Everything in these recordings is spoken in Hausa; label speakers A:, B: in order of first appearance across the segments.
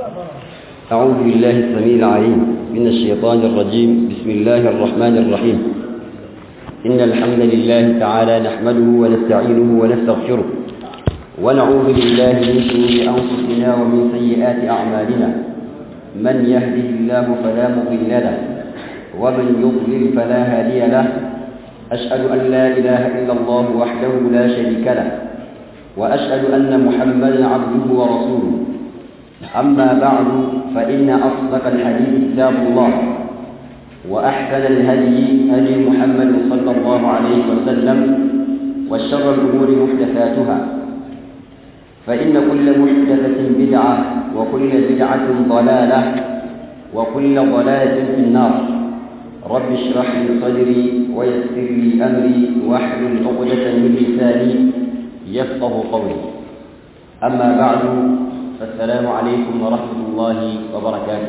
A: أعوذ بالله السميع العليم من الشيطان الرجيم بسم الله الرحمن الرحيم إن الحمد لله تعالى نحمده ونستعينه ونستغفره ونعوذ بالله من شرور أنفسنا ومن سيئات أعمالنا من يهده الله فلا مضل له ومن يضلل فلا هادي له أشهد أن لا إله إلا الله وحده لا شريك له وأشهد أن محمدا عبده ورسوله أما بعد فإن أصدق الحديث كتاب الله وأحسن الهدي هدي محمد صلى الله عليه وسلم وشر الأمور محدثاتها فإن كل محدثة بدعة وكل بدعة ضلالة وكل ضلالة في النار رب اشرح لي صدري ويسر لي أمري واحلل عقدة من لساني يفقه قولي أما بعد فالسلام عليكم ورحمة الله وبركاته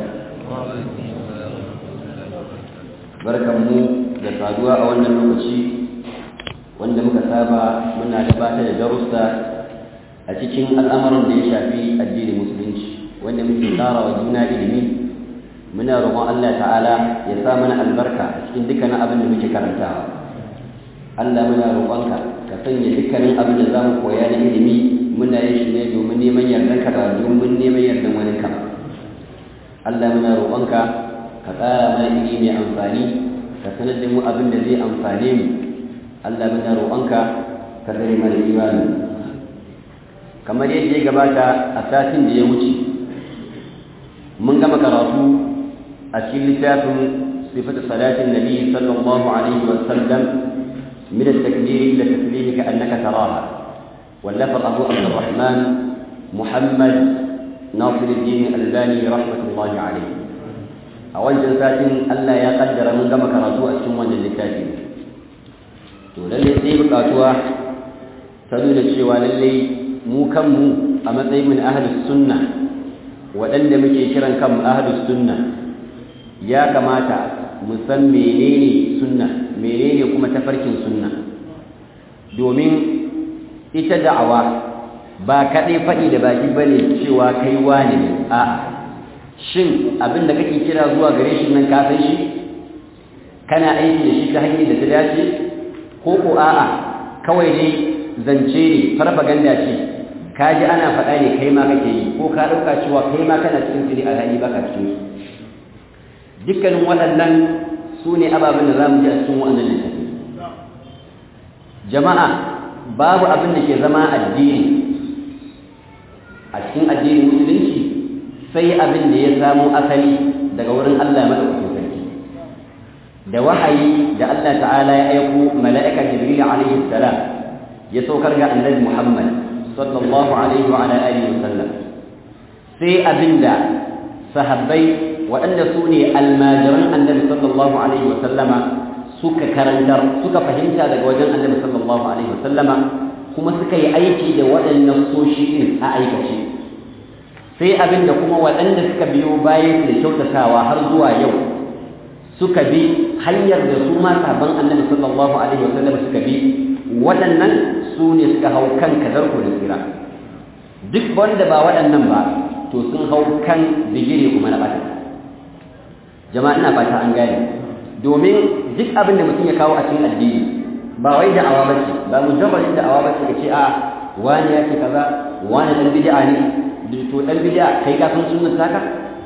A: barkanmu da saduwa a wannan lokaci wanda muka saba muna gabatar da darussa a cikin al'amuran da ya shafi addinin musulunci wanda muke tsara wa juna ilimi muna roƙon Allah ta'ala ya sa mana albarka a cikin dukkanin abin da muke karantawa Allah muna roƙonka ka sanya dukkanin abin da za mu koya na ilimi muna yin shi ne domin neman yardan ka ba domin neman yardan wani ka Allah muna roƙonka ka tsara mana ilimi mai amfani ka sanar da mu abin da zai amfane mu Allah muna roƙonka ka tsare mana imani kamar yadda ya gabata a satin da ya wuce mun gama karatu a cikin littafin sifatu salatin nabi sallallahu alaihi wa sallam من التكبير إلى التسليم كأنك تراها واللفظ أبو عبد الرحمن محمد ناصر الدين الألباني رحمة الله عليه أول جلسات ألا يقدر من كما كراتوا السموة للكاتب ولله سيب قاتوا تدون الشيوى للي مو كم مو أما من أهل السنة وأن مكي كرا كم أهل السنة يا كماتا مسمى menene sunna menene kuma tafarkin sunna domin ita da'awa ba kaɗai faɗi da baki bane cewa kai wani ne a'a shin abin da kake kira zuwa gare shi nan ka san shi kana aiki da shi ta hanyar da ta dace ko ko a'a kawai dai zance ne farfaganda ce ka ji ana faɗa ne kai ma kake yi ko ka ɗauka cewa kai ma kana cikin su ne alhali baka cikin su dukkanin waɗannan su ne ababen da za mu ji a cikin waɗannan littafi jama'a babu abin da ke zama addini a cikin addinin musulunci sai abin da ya samo asali daga wurin Allah madaukakin sarki da wahayi da Allah ta'ala ya aiko mala'ika jibril alaihi salam ya saukar ga annabi Muhammad sallallahu alaihi wa ala alihi wa sallam sai abinda sahabbai waɗanda su ne almajiran annabi sallallahu alaihi wasallama suka karantar suka fahimta daga wajen annabi sallallahu alaihi wasallama kuma suka yi aiki da waɗannan soshi ɗin a aikace sai abin da kuma waɗanda suka biyo bayan da kyautatawa har zuwa yau suka bi hanyar da su ma sabon annabi sallallahu alaihi wasallama suka bi waɗannan su ne suka hau kan kadarko da tsira duk wanda ba waɗannan ba to sun hau kan digiri kuma na ɓata jama'a ina fata an gane domin duk abin da mutum ya kawo a cikin addini ba wai da awa bace ba mujarradin da awa bace kace a wani ya ce kaza wani dan bid'a ne to dan bid'a kai ka san sunnar saka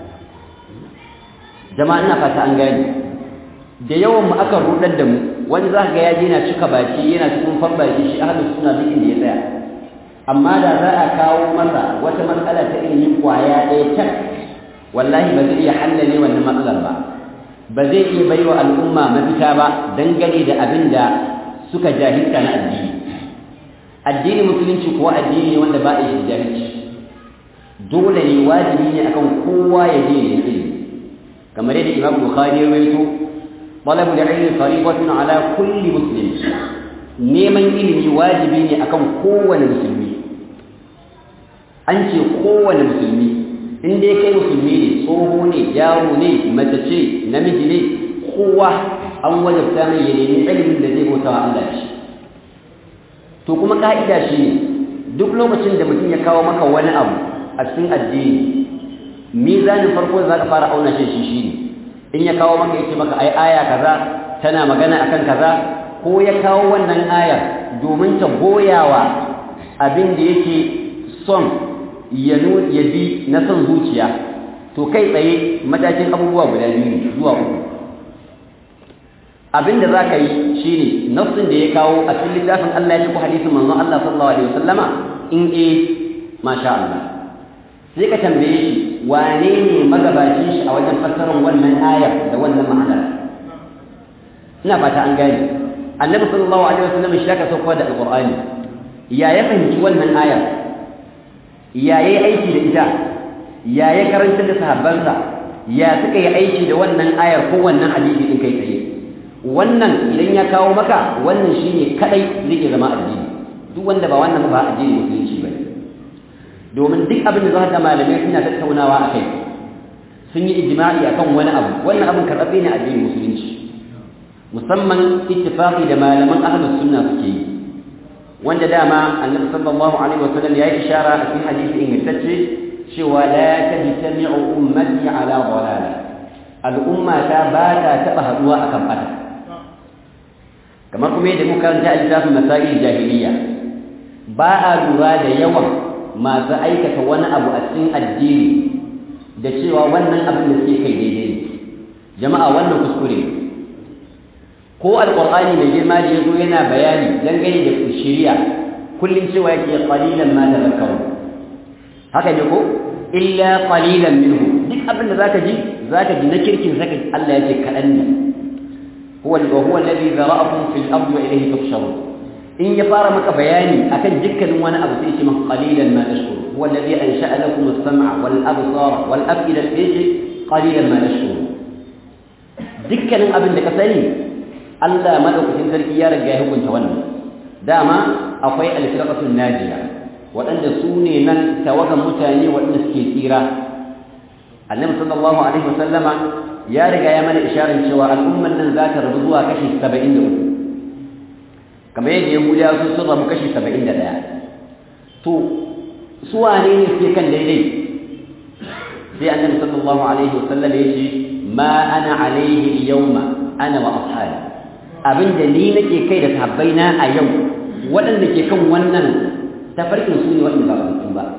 A: jama'a ina fata an gane da yawan mu aka rudar da mu wani za ga ya je yana cika baki yana cikin farbaki shi ahlus sunna duk inda ya tsaya amma da za a kawo masa wata matsala ta ilimin kwaya ɗaya tak wallahi ba zai iya hallale wannan matsalar ba ba zai iya bai wa al'umma mafita ba dangane da abin da suka jahilta na addini addini musulunci kuwa addini ne wanda ba a yi jahilci dole ne wajibi ne akan kowa ya je ya ilimi kamar yadda imam bukhari ya rawaito talabul ilmi faridatun ala kulli muslim neman ilimi wajibi ne akan kowane musulmi an ce kowane musulmi in dai kai musulmi ne tsoho ne yaro ne mace ce namiji ne kowa an wajabta mai ya nemi ilimin da zai bauta wa Allah shi to kuma ka'ida shi ne duk lokacin da mutum ya kawo maka wani abu a cikin addini mizanin farko da zaka fara auna shi shi shine in ya kawo maka yace maka ai aya kaza tana magana akan kaza ko ya kawo wannan aya domin ta goyawa abin da yake son ya ya bi na son zuciya to kai tsaye matakin abubuwa guda biyu zuwa uku abin da za ka yi shi ne nafsin da ya kawo a cikin littafin Allah ya ci ko hadisin manzon Allah sallallahu alaihi wasallama in eh masha Allah sai ka tambaye shi wane ne magabacin shi a wajen fassarar wannan aya da wannan ma'anar ina fata an gane annabi sallallahu alaihi wasallam shi aka sauko da alqur'ani ya ya fahimci wannan aya ya yi aiki da ita ya ya karanta da sahabbansa ya suka yi aiki da wannan ayar ko wannan hadisi din kai tsaye wannan idan ya kawo maka wannan shine kadai zai iya zama addini duk wanda ba wannan ba addini musulunci ba domin duk abin da za ka malamai suna tattaunawa a kai sun yi ijma'i akan wani abu wannan abin karɓaɓɓe ne addinin musulunci musamman ittifaqi da malaman ahlus sunna suke yi wanda dama annabi sallallahu alaihi wasallam ya yi ishara a cikin hadisi ingantacce cewa la tajtami'u ummati ala dhalala al'umma ta ba ta taɓa haɗuwa akan bata kamar kuma yadda muka karanta a littafin masail jahiliya ba a lura da yawan masu aikata wani abu a cikin addini da cewa wannan abin da suke kai daidai ne jama'a wannan kuskure ne ko alqur'ani mai girma da yazo yana bayani dangane da shari'a kullum cewa yake qalilan ma tadhakkaru haka ne ko illa qalilan minhu duk abin da zaka ji zaka ji na kirkin zaka Allah yake kadan ne huwa huwa alladhi zara'akum fil ardi wa ilayhi tuhsharun in ya fara maka bayani akan dukkanin wani abu sai ce maka qalilan ma tashkurun huwa alladhi ansha'a lakum as-sam'a wal absara wal af'ida sai qalilan ma tashkurun dukkanin abin da ka sani Allah madaukakin sarki ya riga ya hukunta wannan dama akwai al-firqatul najiya waɗanda su ne nan tawagan mutane waɗanda suke tsira annabi sallallahu alaihi wasallama ya riga ya mana isharar cewa al'umman nan za ta rabu zuwa kashi 73 kamar yadda yahudawa sun sun rabu kashi 71 to su wane ne suke kan daidai sai annabi sallallahu alaihi wasallam ya ce ma ana alaihi yawma ana wa ashabi abinda ni nake kai da sahabbaina a yau waɗanda ke kan wannan tafarkin su ne waɗanda ba su ba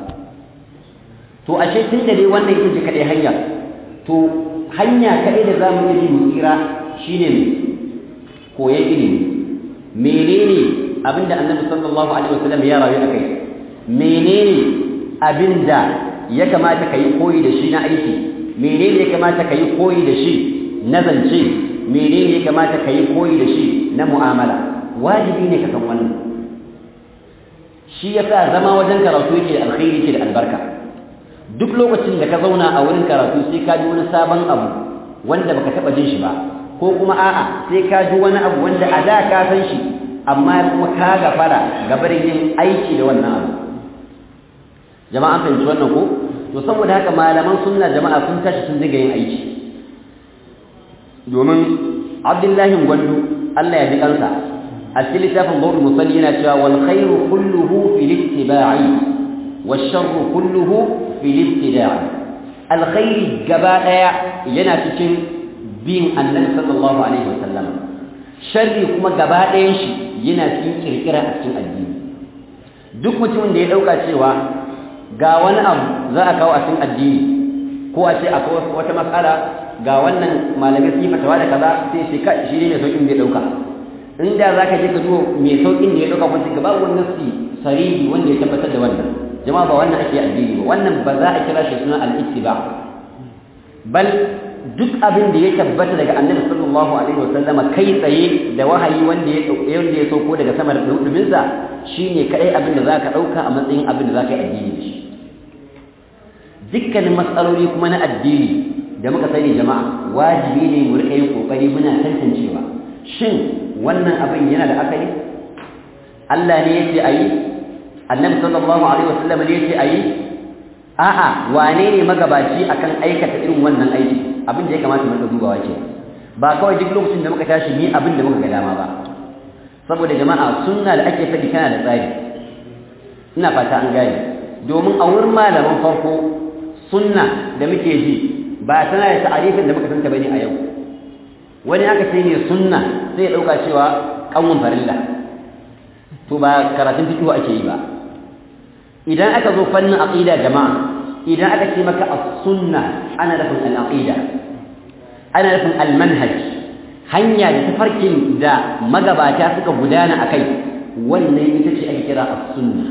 A: to ashe tun da dai wannan ita ce kaɗai hanya to hanya kaɗai da za mu yi mu tsira shine ne koyon ilimi menene abinda annabi sallallahu alaihi wasallam ya rayu akai menene abinda ya kamata ka yi koyi da shi na aiki menene ya kamata ka yi koyi da shi na zance menene ya kamata ka yi koyi da shi na mu'amala wajibi ne ka san wannan shi yasa zama wajen karatu yake da alkhairi yake da albarka duk lokacin da ka zauna a wurin karatu sai ka ji wani sabon abu wanda baka taba jin shi ba ko kuma a'a sai ka ji wani abu wanda a da ka san shi amma kuma ka gafara ga barin yin aiki da wannan abu jama'a an fahimci wannan ko to saboda haka malaman sunna jama'a sun tashi sun diga yin aiki domin abdullahi gwandu Allah ya ji kansa a cikin littafin bawul musalli yana cewa wal khairu kulluhu fil ittiba'i wash sharru kulluhu fil ibtida'i alkhairi gaba daya yana cikin bin annabi sallallahu alaihi wasallam sharri kuma gaba dayan shi yana cikin kirkira a cikin addini duk mutumin da ya dauka cewa ga wani abu za a kawo a cikin addini ko a ce akwai wata matsala ga wannan malamai sun yi fatawa da kaza sai shi ka shi ne mai saukin da ya dauka inda za ka je ka zo mai saukin da ya dauka wanda ga babu wannan nasi sarihi wanda ya tabbatar da wannan jama'a ba wannan ake addini ba wannan ba za a kira shi suna al-ittiba bal duk abin da ya tabbata daga annabi sallallahu alaihi wasallam kai tsaye da wahayi wanda ya wanda ya sauko daga sama da dubin sa shine kadai abin da zaka dauka a matsayin abin da zaka yi addini da shi dukkanin matsaloli kuma na addini da muka sani jama'a wajibi ne mu rika yin kokari muna tantancewa shin wannan abin yana da akali Allah ne yake ayi Annabi sallallahu alaihi wasallam ne yake ayi a'a wane ne magabaci akan aikata irin wannan aiki abin da ya kamata mu dubawa ke ba kawai duk lokacin da muka tashi ni abin da muka ga dama ba saboda jama'a sunna da ake faɗi tana da tsari ina fata an gane domin a wurin malaman farko sunna da muke ji ba tana da ta'arifin da muka santa bane a yau wani aka ce ne sunna sai ya dauka cewa kanwan farilla to ba karatun fiqh ake yi ba idan aka zo fannin aqida jama'a idan aka ce maka as-sunna ana nufin al-aqida ana nufin al-manhaj hanya da tafarkin da magabata suka gudana akai wannan ita ce ake kira as-sunna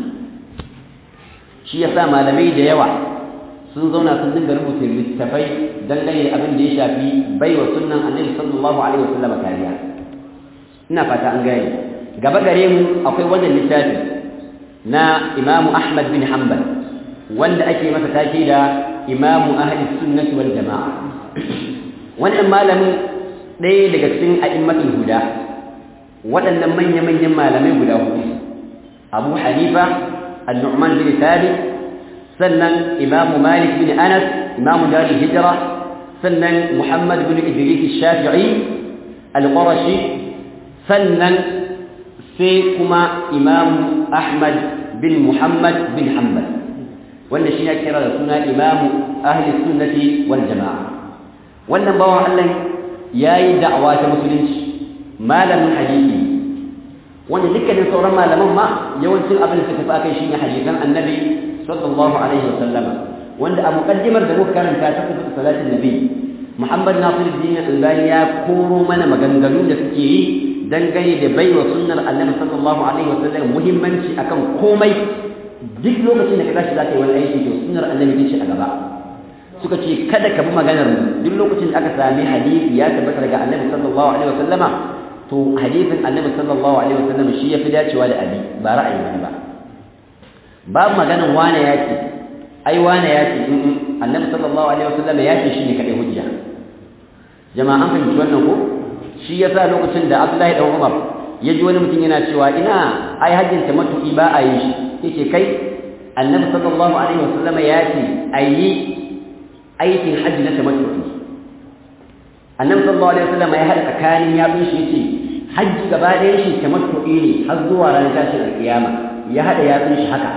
A: shi yasa malamai da yawa sun zauna sun dinga rubuta littafai dangane da abin da ya shafi baiwa sunnan annabi sallallahu alaihi wasallam kariya ina fata an gane gaba gare mu akwai wannan littafi na Imam Ahmad bin Hanbal wanda ake masa take da Imam Ahli Sunnah wal Jamaa wannan malamin ɗaya daga cikin a'immatul huda waɗannan manya-manyan malamai guda hudu Abu Hanifa An-Nu'man bin Thabit sannan imamu malik bin anas imamu darul hijra sannan muhammad bin idris shafi'i al-qurashi sannan sai kuma imamu ahmad bin muhammad bin hanbal wanda shi ya kira da suna imamu ahli sunnati wal jama'a wannan bawan Allah yayi da'awa ta musulunci malamin hadisi wanda dukkanin sauran malaman ma yawancin abin da suka fi akai shine hadisan annabi sallallahu alaihi wa sallama wanda a muqaddimar da muka karanta ta kusa salatin nabi Muhammad Nasiruddin Albani ya koro mana maganganu da suke yi dangane da baiwa sunnar Annabi sallallahu alaihi wa sallam muhimmanci akan komai duk lokacin da ka tashi zaka yi wani aiki to sunnar Annabi ce a gaba suka ce kada ka bi maganar mu duk lokacin da aka sami hadisi ya tabbata daga Annabi sallallahu alaihi wa sallama to hadisin Annabi sallallahu alaihi wa sallam shi yafi dacewa da abi ba ra'ayi wani ba babu maganin wane ya ce ai wane ya ce annabi sallallahu alaihi wasallam ya ce shine kadai hujja jama'a an fahimci wannan ko shi yasa lokacin da Abdullahi dan Umar ya ji wani mutum yana cewa ina ai hajjin tamattu'i ba a yi shi yake kai annabi sallallahu alaihi wasallam ya ce ayi aikin hajji na tamattu'i annabi sallallahu alaihi wasallam ya hada tsakanin ya bin shi yace hajji gaba ɗayan shi tamattu'i ne har zuwa ranar tashin alkiyama ya hada yatsun shi haka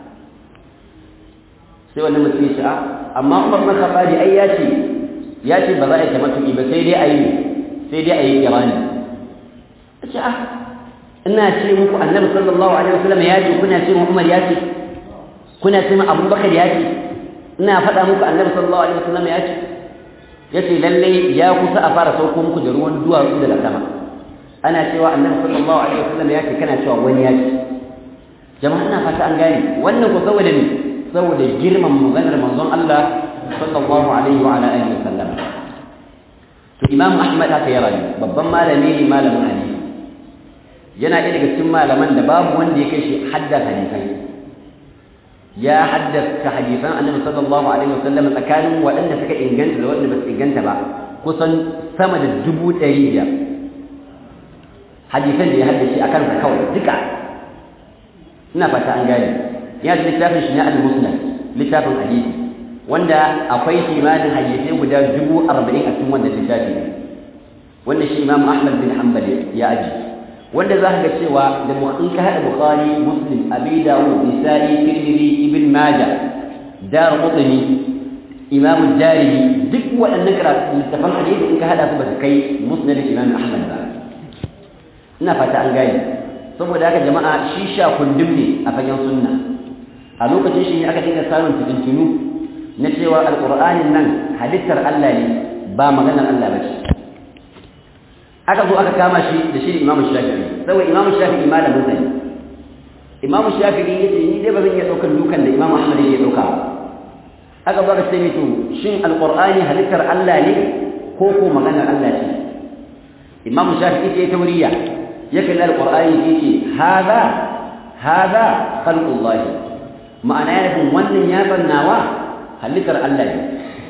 A: sai wannan mutum ya ce a amma Umar bin Khattab ai ya ce ya ce ba za a yi tamattu'i ba sai dai a yi sai dai a yi kirani ce a ina ce muku annabi sallallahu alaihi wasallam ya ce kuna ce Umar ya ce kuna ce Abu Bakar ya ce ina faɗa muku annabi sallallahu alaihi wasallam ya ce yace lalle ya kusa a fara sauko muku da ruwan duwatsu daga sama ana cewa annabi sallallahu alaihi wasallam ya ce kana cewa wani ya ce jama'a ina fata an gane wannan ko saboda ne saboda girman maganar manzon Allah sallallahu alaihi wa ala alihi wasallam to imam ahmad haka ya rayu babban malami ne malamin hadisi yana ɗaya daga cikin malaman da babu wanda ya kai shi haddasa hadisai ya haddasa hadisan annabi sallallahu alaihi wasallam tsakanin waɗanda suka inganta da waɗanda ba su inganta ba kusan sama da dubu ɗari biyar hadisan da ya haddace a kansa kawai duka ina fata an gane ya da littafin shi na al-musnad littafin hadisi wanda akwai kimanin hadisai guda dubu arba'in a cikin wannan littafi ne wanda shi imam ahmad bin hanbal ya aji wanda za ka ga cewa da in ka haɗa bukhari muslim abi dawud nisa'i tirmidhi ibn majah dar qutni imam darimi duk waɗannan karatu littafan hadisi in ka haɗa su ba su kai musnad imam ahmad ba ina fata an gane saboda haka jama'a shi sha kundum ne a fagen sunna a lokacin shi ne aka dinga samun fitintunu na cewa alƙur'anin nan halittar Allah ne ba maganar Allah ba ce aka zo aka kama shi da shi imamu shafi'i saboda imamu shafi'i malamin sa ne imamu shafi'i yace ni dai ba zan iya ɗaukar dukan da imamu ahmad yake ɗauka ba aka zo aka ce mito shin alƙur'ani halittar Allah ne ko ko maganar Allah ce imamu shafi'i ce ta wuriya ya kalli alƙur'ani yace hada hada khalqullahi ma'ana ya nufin wannan ya nawa halittar Allah ne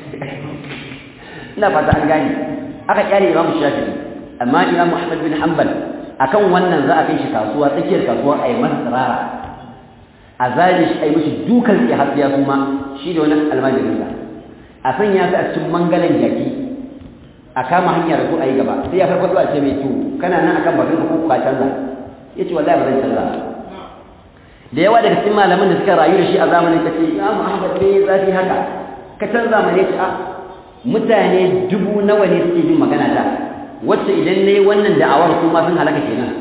A: ina fata an gane aka kyale Imam Shafi'i amma Imam Ahmad bin Hanbal akan wannan za a kai shi kasuwa tsakiyar kasuwa a yi masa tsirara a zali shi a yi mishi dukan ya hasiya kuma shi da wani almajirin sa a sanya su a cikin mangalan jaki a kama hanyar da su a yi gaba sai ya farfaɗo a ce mai to kana nan akan bakin ka ko ka canza ya ce wallahi ba zan canza da yawa daga cikin malaman da suka rayu da shi a zamanin ta ce Imam Ahmad ne zafi haka ka canza mana ce a mutane dubu nawa ne suke jin magana ta wacce idan nayi wannan da'awar su ma sun halaka kenan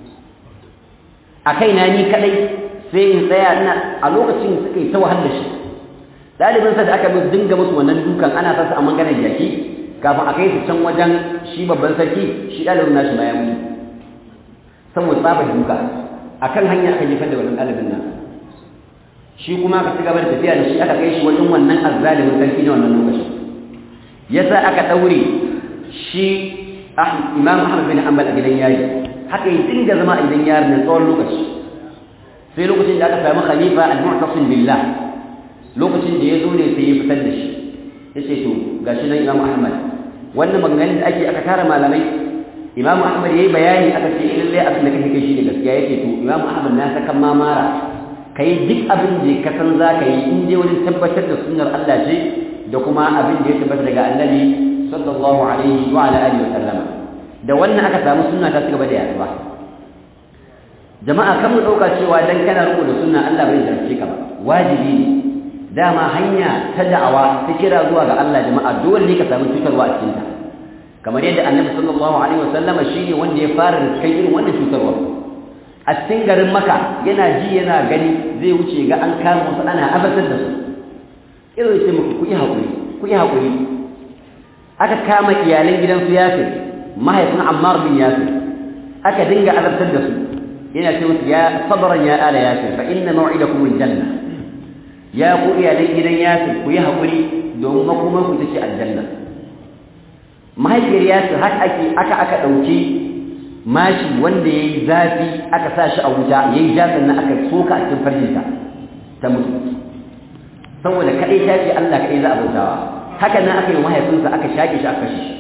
A: a kaina ni kadai sai in tsaya ina a lokacin suka yi ta wahal da shi ɗalibin sa da aka bi dinga musu wannan dukan ana sa su a maganar jaki kafin a kai su can wajen shi babban sarki shi ɗalibin nashi ma ya mutu saboda tsaba duka akan hanya aka jefar da wannan ɗalibin nan shi kuma aka ci gaba da tafiya da shi aka kai shi wajen wannan azzalimin sarki na wannan lokacin yasa aka ɗaure shi imam ahmad bin hanbal a gidan yari haka yi dinga zama a gidan yari na tsawon lokaci sai lokacin da aka samu khalifa al-mu'tasim billah lokacin da ya zo ne sai ya fitar da shi ya ce to gashi nan imam ahmad wannan maganganun da ake aka tara malamai imam ahmad ya yi bayani aka ce lallai abin da kake kai shi ne gaskiya ya ce to imam ahmad na sakan mamara ka yi duk abin da ka san za ka yi in dai wajen tabbatar da sunnar allah ce da kuma abin da ya tabbata daga annabi sallallahu alaihi wa ala alihi wa sallama da wannan aka samu sunna ta cigaba da yaduwa jama'a kan mu dauka cewa dan kana riko da sunna Allah bai jarce ka ba wajibi ne dama hanya ta da'awa ta kira zuwa ga Allah jama'a dole ne ka samu cutarwa a cikin ta kamar yadda annabi sallallahu alaihi wa sallama shine wanda ya fara kai irin wannan cutarwa a cikin garin maka yana ji yana gani zai wuce ga an kama wasu ana abatar da su irin ce muku ku yi haƙuri ku yi haƙuri aka kama iyalan gidansu yasir mahaifin ammar bin yasir aka dinga azabtar da su yana ce musu ya sabran ya ala yasir fa inna maw'idakum aljanna ya ku iyalan gidan yasir ku yi haƙuri domin makomar ku tace aljanna mahaifiyar yasir haka ake aka aka ɗauki mashi wanda ya yi zafi aka sa shi a wuta ya yi ja sannan aka soka a cikin farjinta ta mutu saboda kaɗai ta ce Allah kaɗai za a bautawa haka nan aka yi mahaifinsa aka shaƙe shi aka kashe shi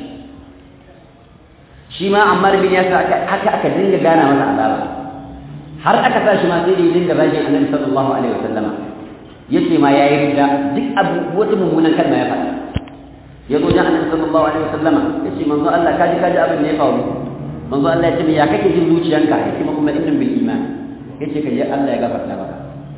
A: shi ma Ammar bin Yasir haka aka dinga gana masa azaba har aka sa shi ma sai da ya dinga zagin Annabi sallallahu alaihi wasallam yace ma yayi rida duk abu wata mummunan kalma ya faɗa ya zo jan Annabi sallallahu alaihi wasallam yace manzo Allah kaji kaji abin da ya faru manzo Allah ya ce ya kake jin zuciyanka yace ma kuma innam bil iman yace kaje Allah ya gafarta maka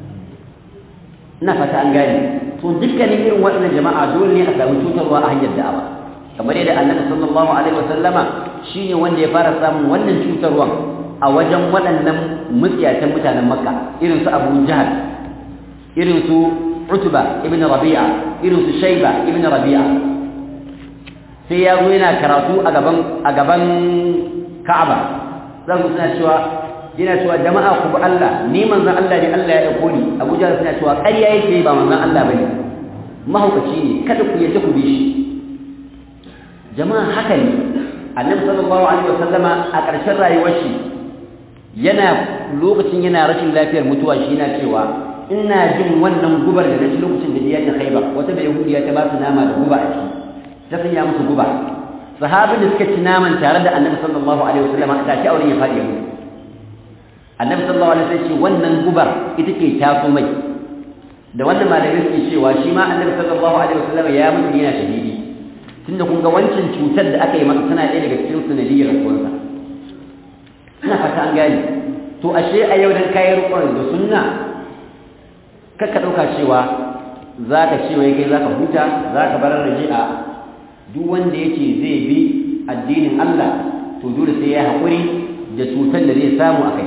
A: ina fata an gane to dukkanin irin waɗannan jama'a dole ne a samu cutarwa a hanyar da'awa kamar yadda annabi sallallahu alaihi wasallama shine wanda ya fara samun wannan cutarwa a wajen waɗannan mutsiyatan mutanen makka irin su abu jahal irin su utba ibn rabi'a irin su shayba ibn rabi'a sai ya zo yana karatu a gaban a gaban ka'aba zan suna cewa yana cewa jama'a ku bi Allah ni manzon Allah ne Allah ya dauko ni Abu Jahl suna cewa ƙarya yake ba manzon Allah bane mahaukaci ne kada ku yadda ku bi shi jama'a haka ne Annabi sallallahu alaihi wasallama a ƙarshen rayuwar shi yana lokacin yana rashin lafiyar mutuwa shi yana cewa ina jin wannan gubar da naci lokacin da ya ta Khaibar wata da Yahudiya ta ba su nama da guba a ciki ta sanya musu guba sahabin da suka ci naman tare da Annabi sallallahu alaihi wasallama ta ci auren ya faɗi ya mutu annabi sallallahu alaihi wasallam ce wannan gubar ita ke taso mai da wannan malamai suke cewa shi ma annabi sallallahu alaihi wasallam ya mutu yana shahidi tunda kun ga wancan cutar da aka yi masa tana ɗaya daga cikin sanadiyyar rasuwarsa ina fata an gane to ashe a yau dan kayi rukun da sunna kakka ɗauka cewa za ka ce wai kai za ka huta za ka bar raje a duk wanda yake zai bi addinin Allah to dole sai ya haƙuri da cutar da zai samu a kai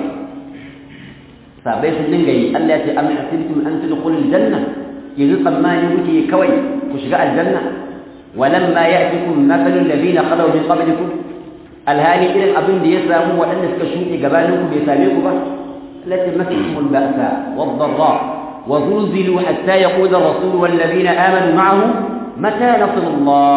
A: sabai sun dinga yi Allah ya ce am hasibtum an tadkhulul janna yanzu tsammani kuke kawai ku shiga aljanna walamma ya'tikum mathalul ladina khalaw min qablikum alhali irin abin da ya samu waɗanda suka shuɗe gabanin ku bai same ku ba التي مسهم البأساء والضراء وزلزلوا حتى يقول الرسول والذين آمنوا معه متى نصر الله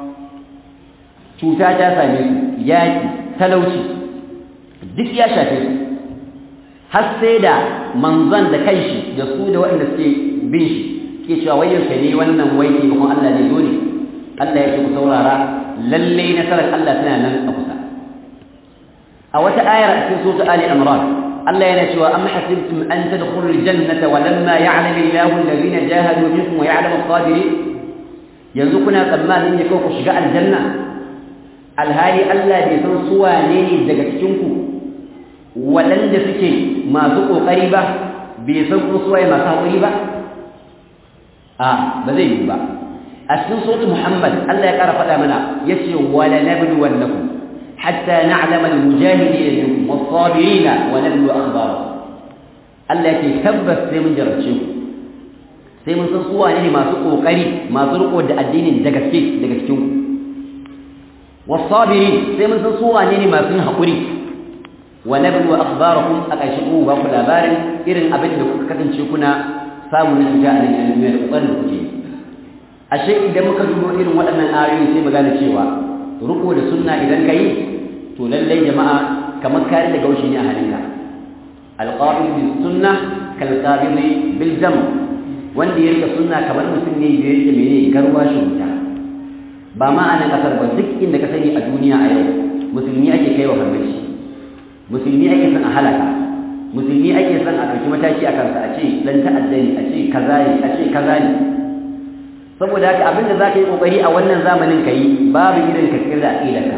A: cuta ta same su yaki talauci duk ya shafe su har sai da manzon da kanshi da su da waɗanda suke bin shi ke cewa wai yaushe ne wannan wai ne kuma Allah ne dole Allah ya ce ku saurara lalle nasarar Allah tana nan a kusa a wata ayar a cikin sura Ali Imran Allah yana cewa am hasibtum an tadkhulul jannata wa lamma ya'lam Allahu alladhina jahadu minkum wa ya'lamu as-sabirin yanzu kuna tsammanin ne kawai ku shiga aljanna alhali Allah bai san su wane ne daga cikin ku waɗanda suke masu ƙoƙari ba bai san kuma suwaye masu haƙuri ba a ba zai yi ba a cikin suratul muhammad Allah ya kara faɗa mana yace wala nabluwannakum hatta na'lama al-mujahidin minkum was-sabirin wa nablu akhbarakum Allah yake tabbas sai mun jarabce ku sai mun san su wane ne masu kokari masu riko da addinin da gaske daga cikin ku was-sabirin sai mun san su wane ne masu yin hakuri wa nablu akhbarakum a ƙarshen ku ba ku labarin irin abin da kuka kasance kuna samu na shiga a nan duniya da kokarin da kuke ashe idan muka dubo irin waɗannan ayoyi sai mu gane cewa riko da sunna idan kai to lallai jama'a kamar kare da gaushi ne a halinka alqabid bis sunnah kal qabid bil jam wanda ya rika sunna kamar mutum ne da yake mene garwa shi wuta ba ma a nan kasar ba duk inda ka sani a duniya a yau musulmi ake kai wa farmaci musulmi ake son a halaka musulmi ake son a ɗauki mataki a kansa a ce dan ta'adda ne a ce kaza ne a ce kaza ne saboda haka abin da za ka yi ƙoƙari a wannan zamanin ka yi babu irin ka tsira a ƙidarka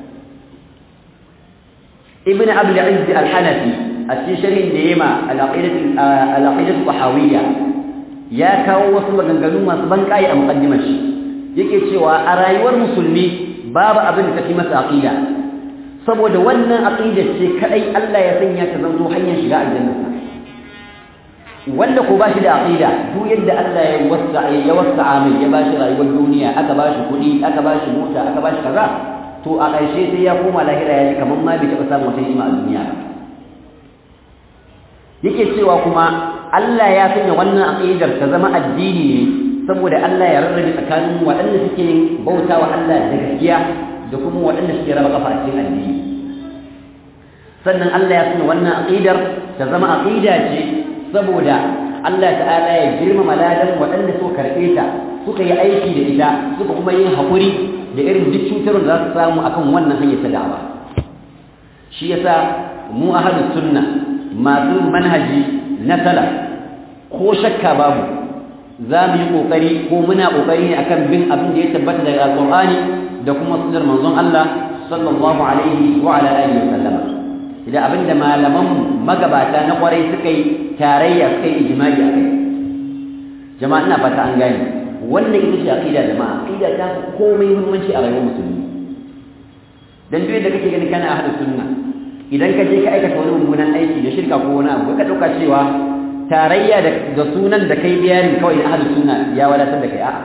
A: ibn abdul izz al-hanafi a cikin sharhin da yema al-aqidatu tahawiyya ya kawo wasu maganganu masu banƙayi a muqaddimar shi yake cewa a rayuwar musulmi babu abin da tafi masa aqida saboda wannan aqida ce kadai Allah ya sanya ta zanto hanyar shiga aljanna wanda ko bashi da aqida duk yadda Allah ya wasa ya wasa mai ya bashi rayuwar duniya aka bashi kuɗi aka bashi mota aka bashi kaza to a ƙarshe sai ya koma lahira ya ji kamar ma bai taɓa samun wata ni'ima a duniya yake cewa kuma Allah ya sanya wannan aqidar ta zama addini ne saboda Allah ya rarrabe tsakanin waɗanda suke yin bauta wa Allah da gaskiya da kuma waɗanda suke raba kafa a cikin addini sannan Allah ya sanya wannan aqidar ta zama aqida ce saboda Allah ta'ala ya girmama ladan waɗanda suka karɓe ta suka yi aiki da ita suka kuma yin haƙuri da irin duk cutarwar da za su samu akan wannan hanyar ta da'awa shi yasa mu ahlus sunna masu manhaji na salaf ko shakka babu za mu yi ƙoƙari ko muna ƙoƙari ne akan bin abin da ya tabbata daga alƙur'ani da kuma sunnar manzon Allah sallallahu alaihi wa ala alihi wa sallama idan abin da malaman magabata na kwarai suka yi tarayya suka yi ijma'i a kai jama'a ina fata an gane wannan ita ce aqida jama'a aqida ta komai muhimmanci a rayuwar musulmi dan duk da kake gani kana ahlus sunna idan ka je ka aikata wani mummunan aiki da shirka ko wani abu ka dauka cewa tarayya da sunan da kai biyarin kawai na ahlus sunna ya wadatar da kai a'a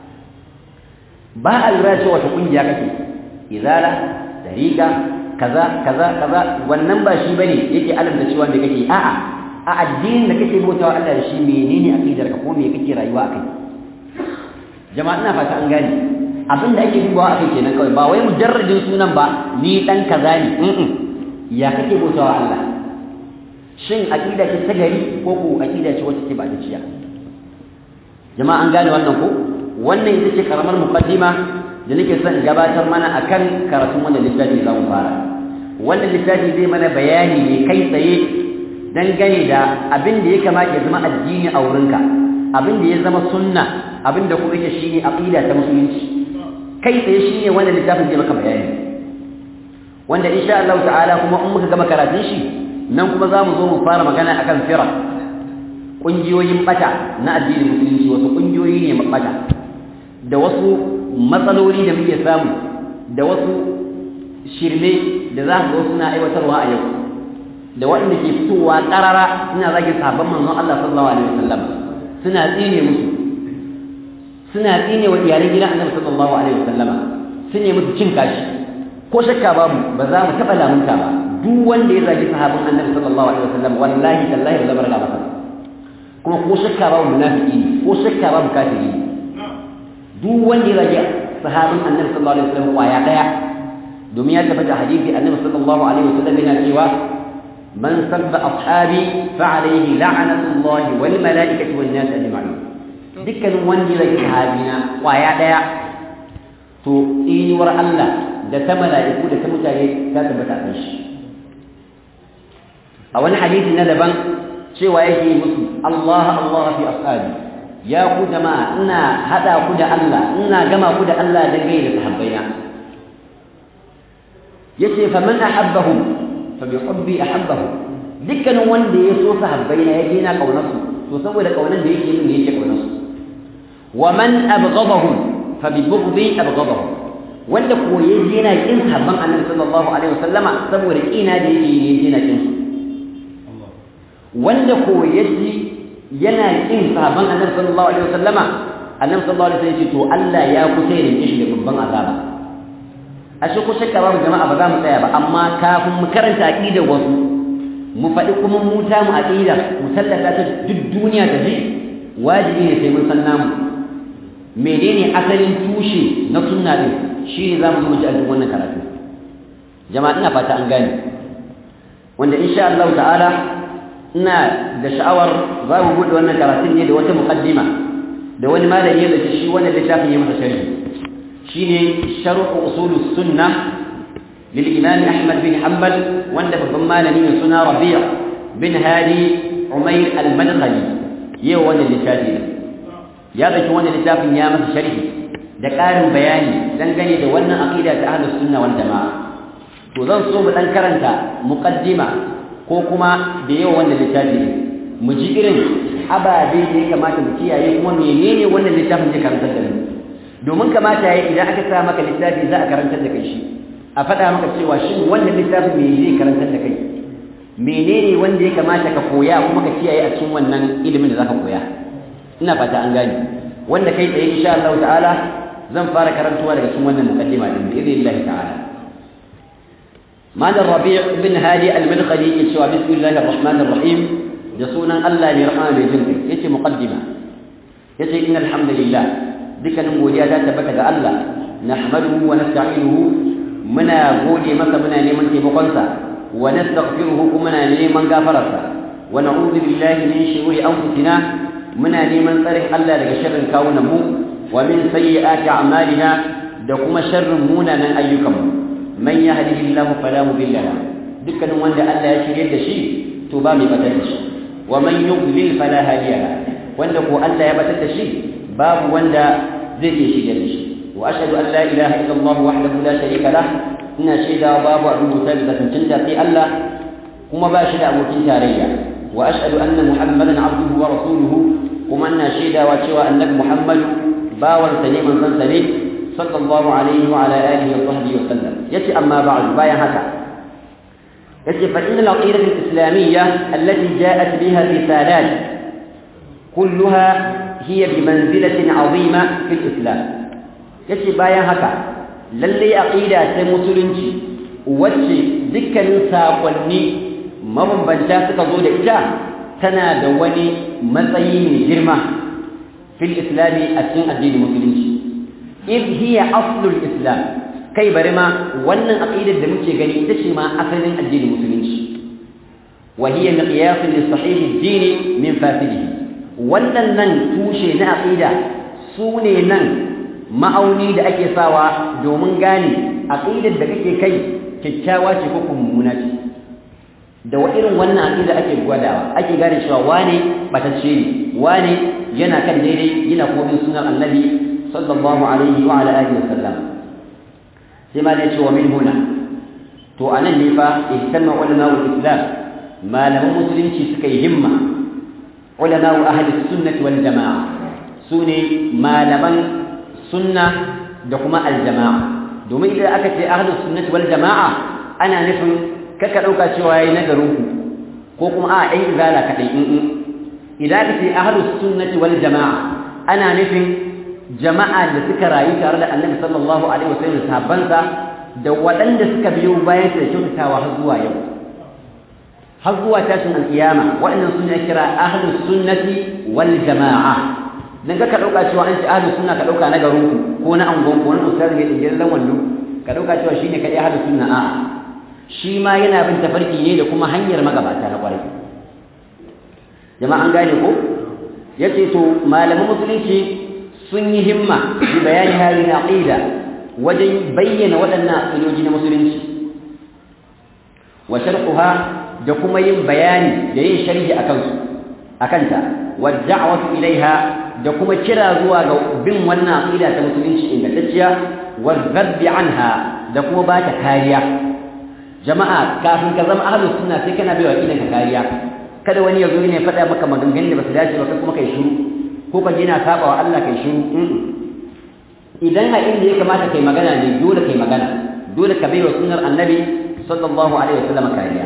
A: ba a lura cewa wata kungiya kake izala dariqa kaza kaza kaza wannan ba shi bane yake alamta cewa me kake a'a a addinin da kake bautawa Allah da shi menene aqidar ka ko me kake rayuwa akai jama'a ina fata an gane abin da ake dubawa akai kenan kawai ba wai mujarradin sunan ba ni dan kaza ne ya kake bautawa Allah shin aqida ce ta gari ko ko aqida ce wacce ke ba ta ciya jama'a an gane wannan ko wannan ita ce karamar muqaddima da nake son gabatar mana akan karatun wannan littafi za mu fara wannan littafi zai mana bayani ne kai tsaye dangane da abin da ya kamata ya zama addini a wurinka abin da ya zama sunna abin da kuma yake shine aqida ta musulunci kai tsaye shine wannan littafin zai maka bayani wanda insha Allah ta'ala kuma in muka gama karatun shi nan kuma za mu zo mu fara magana akan fira ƙungiyoyin bata na addinin musulunci wasu ƙungiyoyi ne mabata da wasu matsaloli da muke samu da wasu shirme da za su suna aiwatarwa a yau da waɗanda ke fitowa ƙarara suna zagin sahabban manzon Allah sallallahu alaihi wasallam suna tsine musu suna tsine wa iyalan gidan Annabi sallallahu alaihi wasallama sun yi musu cin kashi ko shakka babu ba za mu taɓa lamunta ba duk wanda ya zagi sahabban Annabi sallallahu alaihi wasallam wallahi tallahi ba zabar masa kuma ko shakka babu munafiki ne ko shakka babu kafiri ne duk wanda ya zagi sahabin Annabi sallallahu alaihi wasallam kwaya daya domin ya tabbata hadisi Annabi sallallahu alaihi wasallam yana cewa man sabba ashabi fa alaihi la'natullah wal malaikati wan nas ajma'in dukkanin wanda ya zagi sahabina kwaya daya to tsinuwar Allah da ta mala'iku da ta mutane ta tabbata a shi a wani hadisi na daban cewa yake musu Allah Allah fi ashabi ya ku jama'a ina hada ku da Allah ina gama ku da Allah dan gaida sahabbaina yace fa man ahabbahum fa bi hubbi ahabbahum dukkanin wanda ya so sahabbaina ya gina kaunarsu to saboda kaunar da yake min ne yake kaunarsu wa man abghadahum fa bi bughdi abghadahu wanda ko yaji yana kin sahabban annabi sallallahu alaihi wasallama saboda kina da yake yaji yana kin su wanda ko yaji yana kin sahabban annabi sallallahu alaihi wasallama annabi sallallahu alaihi wasallam ya ce to Allah ya kusa ya rike shi da babban azaba ashe ko shakka babu jama'a ba za mu tsaya ba amma kafin mu karanta aqidar wasu mu faɗi kuma mu ta mu aqida mu sallata ta duk duniya ta ji wajibi ne sai mun san namu menene asalin tushe na sunna din shi ne za mu zo ji a duk wannan karatu jama'a ina fata an gane wanda insha Allah ta'ala ina da sha'awar za mu buɗe wannan karatun ne da wata muqaddima da wani malami da shi wannan littafin ya masa sharhi shine sharh usul sunnah lil imam ahmad bin hanbal wanda babban malami ne suna rabi' bin hadi umayr al-madkhali yau wannan littafi ya dauki wannan littafin ya masa sharhi da ƙarin bayani dangane da wannan aqida ta ahlus sunna wal jamaa to zan so mu dan karanta muqaddima ko kuma da yau wannan littafi mu ji irin ababe da ya kamata mu kiyaye kuma menene wannan littafin zai karantar da mu domin kamata yayi idan aka sa maka littafi za a karantar da kai shi a faɗa maka cewa shin wannan littafin me zai karantar da kai menene wanda ya kamata ka koya kuma ka kiyaye a cikin wannan ilimin da zaka koya ina fata an gane wanda kai tsaye insha Allah ta'ala zan fara karantuwa daga cikin wannan muqaddima din bi idhnillah ta'ala Malam Rabi' bin Hadi al-Madkhali yace wa bismillahir rahmanir rahim da sunan Allah ne rahama mai jin yace muqaddima yace innal hamdalillah dukkanin godiya ta tabbata ga Allah nahmaduhu wa nasta'inuhu muna gode masa muna neman taimakonsa wa nastaghfiruhu kuma muna neman gafararsa wa na'udhu billahi min shururi anfusina muna neman tsarin Allah daga sharrin kawunan mu wa min sayyiati a'malina da kuma sharrin munanan ayyukan mu man yahdihillahu fala mudilla lahu dukkanin wanda Allah ya shirye da shi to ba mai batar da shi wa man yudlil fala hadiya lahu wanda ko Allah ya batar da shi babu wanda zai iya shirye da shi wa ashhadu an la ilaha illa Allah wahdahu la sharika lah ina shaida babu abin bauta da tantance sai Allah kuma ba shi da abokin tarayya wa ashhadu anna muhammadan abduhu wa rasuluhu kuma ina shaidawa cewa annabi muhammad bawan sa ne manzon sa ne sallallahu alaihi wa ala alihi wa sahbihi wa sallam yace amma ba'd bayan haka yace fa inna al-aqidatu al-islamiyyah allati ja'at biha risalat kulluha hiya bi manzilatin 'azima fi al-islam yace bayan haka lalle aqida ta musulunci wacce dukkanin sakonni mabambanta suka zo da ita tana da wani matsayi mai girma fil islami a cikin addinin musulunci id hiya aslul islam kai bari ma wannan aqidar da muke gani ita ce ma asalin addinin musulunci wa hiya miqyas li sahih ad-din min fasidihi wannan nan tushe na aqida su ne nan ma'auni da ake sawa domin gane aqidar da kake kai kyakkyawa ce ko mummuna ce da wa irin wannan aqida ake gwadawa ake gane cewa wane batacce ne wane yana kan daidai yana komin sunan annabi sallallahu alaihi wa ala alihi wasallam sai ma da ce wa min huna to anan ne fa ihtamma ulama islam malaman musulunci suka yi himma ulama ahli sunnah wal jamaa sune malaman sunna da kuma aljamaa domin idan aka ce ahli sunnah wal jamaa ana nufin kaka dauka cewa yayi nagarin ku ko kuma a ɗan izala kadai in idan aka ce ahli sunnah wal jamaa ana nufin jama'a da suka rayu tare da annabi sallallahu alaihi wasallam sahabbansa da waɗanda suka biyo bayan da kyautatawa har zuwa yau har zuwa tashin alƙiyama waɗannan suna kira ahlus sunnati wal jama'a dan ka dauka cewa an ce ahlus sunna ka dauka na garin ku ko na angon ko na ustaz ne din lan wallo ka dauka cewa shine kadai ahlus sunna a shi ma yana bin tafarki ne da kuma hanyar magabata na kwarai jama'a an gane ko yace to malaman musulunci sun yi himma bi bayani halin aqida wajen bayyana waɗannan aqidoji na musulunci wa sharhuha da kuma yin bayani da yin sharhi akan su akanta wa da'watu ilaiha da kuma kira zuwa ga bin wannan aqida ta musulunci ingantacciya wa dhabbi anha da kuma ba ta kariya jama'a kafin ka zama ahlus sunna sai kana bai wa aqidan ka kariya kada wani ya zo ne faɗa maka maganganun da ba su dace ba kai kuma kai shiru ko ka je na saba wa Allah kai shiru idan a inda ya kamata kai magana ne dole kai magana dole ka bai wa sunnar annabi sallallahu alaihi wasallam kariya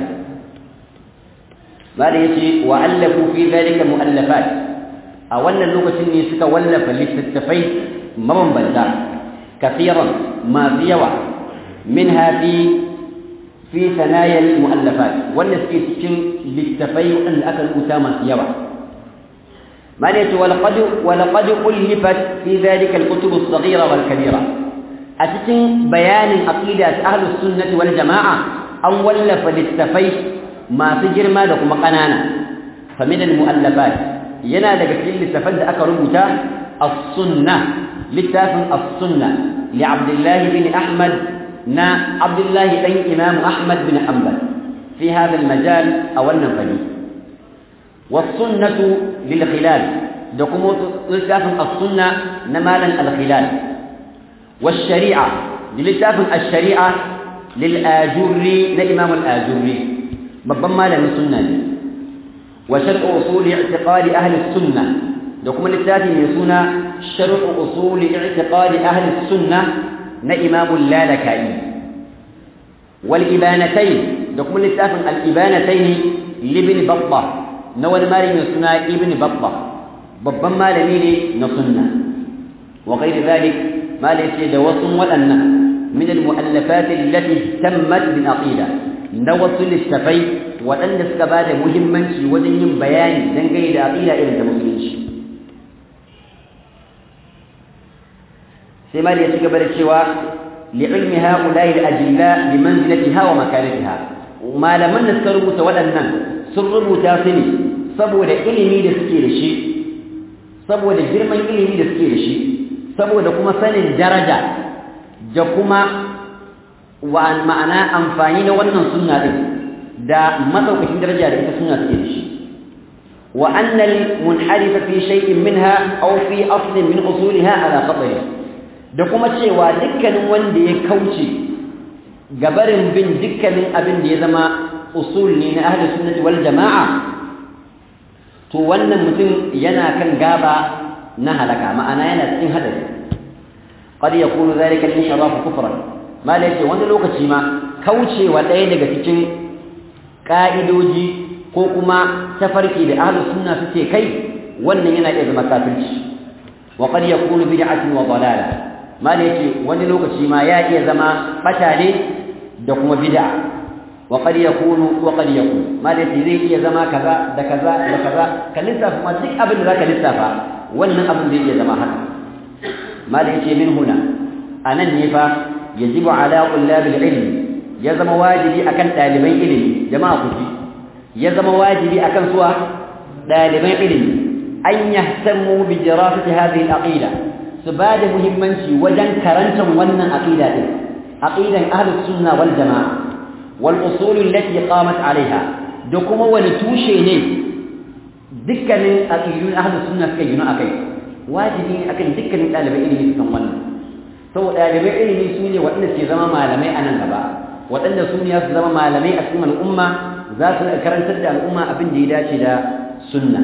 A: bada yace wa allafu fi dhalika muallafat a wannan lokacin ne suka wallafa littattafai mabambanta kafiran masu yawa minha fi fi sanaya muallafat wanda suke cikin littafai wanda aka rubuta masu yawa معنى ولقد ولقد ألفت في ذلك الكتب الصغيرة والكبيرة أتتن بيان عقيدة أهل السنة والجماعة أن ولف للتفي ما سجر ما لكم قنانا فمن المؤلفات ينا لك للتفد أكرمتا السنة للتافن السنة لعبد الله بن أحمد نا عبد الله بن إمام أحمد بن حنبل في هذا المجال أولا فليه والسنة للخلال دقمو للتاف السنة نمالا الخلال والشريعة للتاف الشريعة للآجري لإمام الآجري ببما لم السنة وشرع أصول اعتقاد أهل السنة دقمو للتاف يسونا شرع أصول اعتقاد أهل السنة نإمام اللالكائي والإبانتين دقمو للتاف الإبانتين لابن بطة na wani malami mai suna ibn babba babban malami ne na sunna wa ghairi zalik malai ce da wasu waɗannan min al-mu'allafat allati tammat bil aqida na wasu littafai waɗanda suka ba da muhimmanci wajen yin bayani dangane da aqida irin ta musulunci sai malai ya ci gaba da cewa li'ilmi ha'ula'i al-ajilla bi manzilatiha wa makanatiha malaman da suka rubuta waɗannan sun rubuta su ne saboda ilimi da suke da shi saboda girman ilimi da suke da shi saboda kuma sanin daraja da kuma wa ma'ana amfani na wannan sunna din da madaukakin daraja da ita sunna take da shi wa annal munharifa fi shay'in minha aw fi aslin min usuliha ala qadri da kuma cewa dukkanin wanda ya kauce gabarin bin dukkanin abin da ya zama usul ne na ahli sunnati wal jama'a to wannan mutum yana kan gaba na halaka ma'ana yana cikin hadari qad yakunu dhalika al-inhiraf kufran ma la yace wani lokaci ma kaucewa ɗaya daga cikin ka'idoji ko kuma tafarki da ahli sunna suke kai wannan yana iya zama kafirci wa qad yakunu bid'atun wa dalala ma la yace wani lokaci ma ya iya zama bata ne da kuma bid'a وقد يكون وقد يكون ما da zai iya zama kaza da kaza da kaza ka lissafa ma duk abin da zaka lissafa wannan abin zai iya zama haka ma da yake min huna anan ne fa yajibu ala qullab ilmi ya zama wajibi akan daliban ilimi jama'a ku ji ya zama wajibi akan suwa daliban ilimi an yahtamu bi dirasati hadhihi al-aqida su ba da muhimmanci wajen karantar wannan aqida din aqidan ahlus sunna wal jamaa والأصول التي قامت عليها دكما ولتوشي ne dukkanin aqidun ahlus sunna suka yi akai wajibi akan dukkanin ɗalibai ilimi kan wannan saboda ɗalibai ilimi su ne waɗanda ke zama malamai a nan gaba waɗanda su ne su zama malamai a cikin al'umma za su karantar da al'umma abin da ya dace da sunna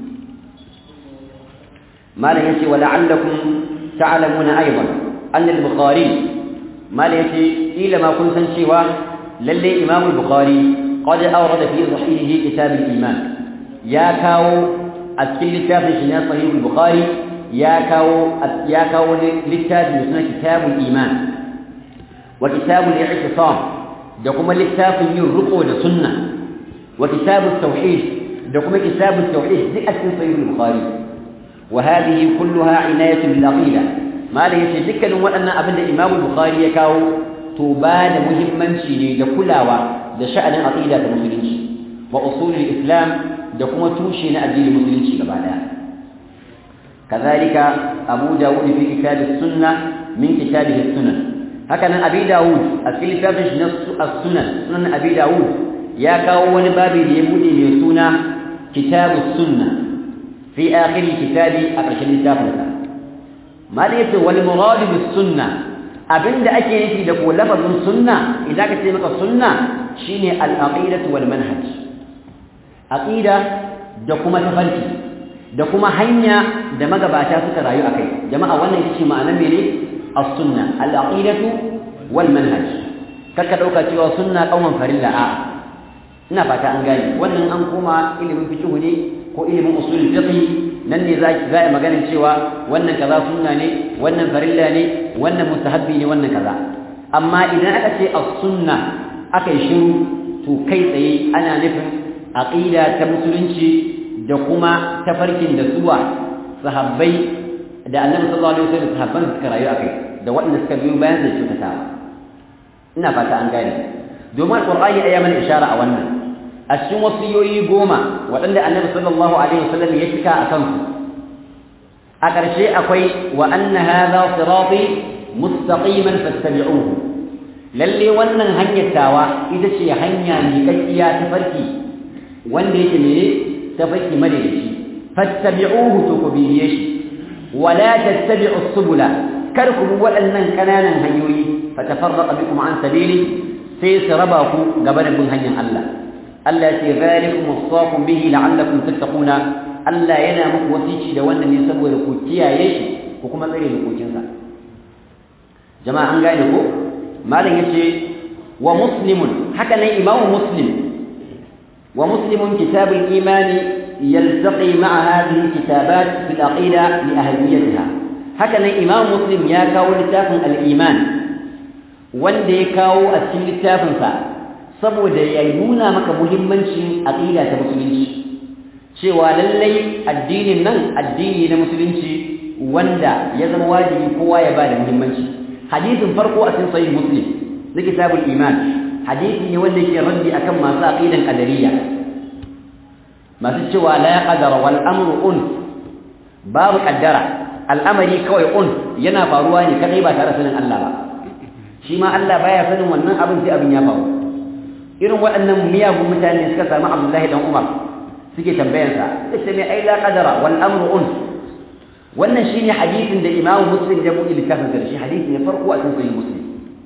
A: malam yace wa la'allakum ta'lamuna aidan anna al-bukhari malam yace ila ma kun san cewa lalle imam al-bukhari qad awrada fi sahihihi kitab al-iman ya kawo a cikin littafin shi na sahih al-bukhari ya kawo ya kawo littafin suna kitab al-iman wa kitab al-i'tisam da kuma littafin yin ruko da sunna wa kitab at-tauhid da kuma kitab at-tauhid duk a cikin sahih al-bukhari wa hadhihi kulluha inayatun bil aqida ma da yace dukkanin waɗannan abin da imam al-bukhari ya kawo to ba da muhimmanci ne da kulawa da sha'anin aqida da musulunci wa usulul islam da kuma tushe na addinin musulunci gaba daya kazalika abu dawud fi kitab as-sunnah min kitabihi as-sunan haka nan abi dawud a cikin littafin shi na as-sunan sunan abi dawud ya kawo wani babi da ya bude mai suna kitab as-sunnah fi akhir kitabi a ƙarshen littafin sa ma da yace wal murad bis sunnah abinda ake nufi da ko lafazin sunna idan ka ce maka sunna shine al-aqidatu wal manhaj aqida da kuma tafarki da kuma hanya da magabata suka rayu akai jama'a wannan ita ce ma'anar mene as-sunna al-aqidatu wal manhaj kaka dauka cewa sunna kauman farilla a ina fata an gane wannan an koma ilimin fiqh ne ko ilimin usul fiqh nan ne za za a maganin cewa wannan kaza sunna ne wannan farilla ne wannan mustahabbi ne wannan kaza amma idan aka ce as-sunna aka yi shiru to kai tsaye ana nufin aqida ta musulunci da kuma tafarkin da suwa sahabbai da annabi sallallahu alaihi wasallam sahabban suka rayu akai da waɗanda suka biyo bayan da kyautata ina fata an gane domin alqur'ani ya mana ishara a wannan a cikin wasiyoyi goma waɗanda annabi sallallahu alaihi wasallam ya cika a kansu a ƙarshe akwai wa anna hadha sirati mustaqiman fattabi'uhu lalle wannan hanyar tawa ita ce hanya mai kakkiya ta farki wanda yake ne ta farki madaidaici fattabi'uhu to ku bibiye shi wala tattabi'us subula kar ku bi waɗannan ƙananan hanyoyi fatafarraqa bikum an sabili sai su raba ku gaba da bin hanyar Allah Allah ce zalikum wasaqum bihi la'allakum tattaquna Allah yana muku wasici da wannan ne saboda ku kiyaye shi ku kuma tsare dokokinsa jama'a an gane ko malam yace wa muslimun haka nan imamu muslim wa muslimun kitabul imani yaltaqi ma'a hadhihi alkitabat fi alaqida li ahamiyatiha haka nan imamu muslim ya kawo littafin al-iman wanda ya kawo a cikin littafinsa saboda ya nuna maka muhimmancin aqida ta musulunci cewa lallai addinin nan addini na musulunci wanda ya zama wajibi kowa ya bada muhimmanci hadisin farko a cikin sahih muslim na kitabul iman hadisi ne wanda yake raddi akan masu aqidan qadariyya masu cewa la qadara wal amru un babu qaddara al'amari kawai un yana faruwa ne kadai ba tare da sanin Allah ba shi ma Allah baya sanin wannan abin sai abin ya faru irin waɗannan miyagun mutane suka samu Abdullahi dan Umar suke tambayansa sai mai ai la qadara wal amru un wannan shine hadisin da Imam Muslim ya buɗe littafin sa shi hadisi ne farko a cikin sahih Muslim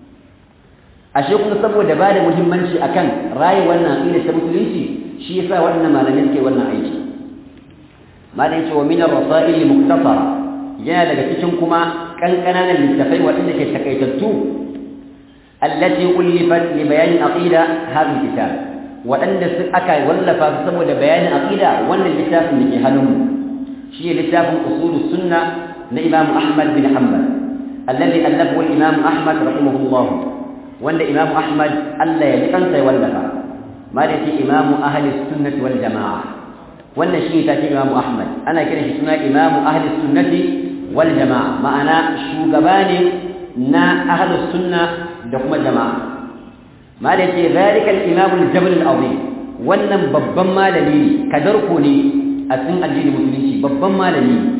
A: ashe kuma saboda bada muhimmanci akan rayi wannan aqida ta musulunci shi yasa wannan malamin ke wannan aiki malamin ce wa min ar-rasail muktasara yana daga cikin kuma kankananan littafai waɗanda ke takaitattu allati ulifat li bayan aqida hadha kitab waɗanda su aka wallafa su saboda bayanin aqida wannan littafin da ke hannunmu shi ne littafin usul sunna na imam ahmad bin hanbal alladhi allafahu imam ahmad rahimahullah wanda imam ahmad Allah ya kansa ya wallafa ma da shi imam ahli sunnati wal jamaa wannan shi ta ce imam ahmad ana kiran shi suna imam ahli sunnati wal jamaa ma'ana shugaba ne na ahli sunna da kuma jama'a ma da ce zalika al-imam al-jabal al-azim wannan babban malami ne kadarko ne a cikin addinin musulunci babban malami ne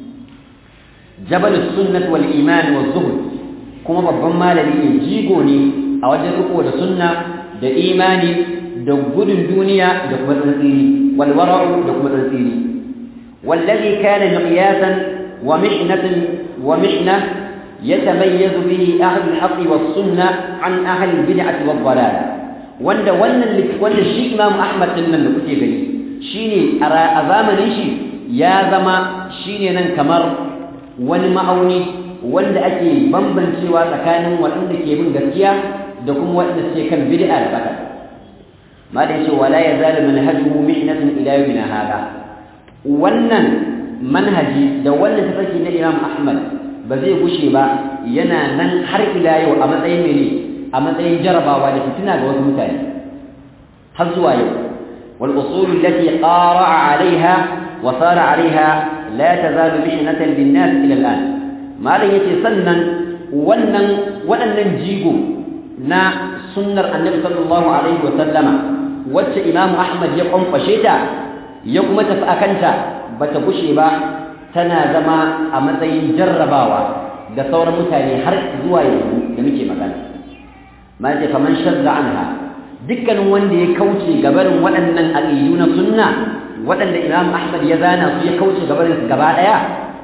A: jabal sunnah wal iman wa zuhd kuma babban malami ne jigo ne a wajen riko da sunna da imani da gudun duniya da kuma tsantsini wal wara'u da kuma tsantsini wallazi kana miqyasan wa mihnatan wa mihnah يتميز به أهل الحق والسنة عن أهل البدعة والضلالة wanda wannan wanda shi Imam Ahmad din nan da kuke gani shine a zamanin shi ya zama shine nan kamar wani ma'auni wanda ake bambancewa tsakanin waɗanda ke bin gaskiya da kuma waɗanda suke kan bid'a da bata ma da yace wala yazalu manhajuhu mihnatan ila yawmina hada wannan manhaji da wannan tafarki na Imam Ahmad ba zai gushe ba yana nan har ila yau a matsayin mene a matsayin jarabawa da fitina ga wasu mutane har zuwa yau wal usul allati qara'a 'alayha wa sara 'alayha la tazalu mihnatan lin nas ila al'an malam yace sannan wannan waɗannan jigo na sunnar annabi sallallahu alaihi wa sallama wacce imam ahmad ya kwamfashe ta ya kuma tafi akanta bata gushe ba tana zama a matsayin jarrabawa da sauran mutane har zuwa yanzu da muke magana ma ce faman shadda anha dukkanin wanda ya kauce gabarin waɗannan aqidu na sunna waɗanda Imam Ahmad ya zana su ya kauce gabarin su gaba daya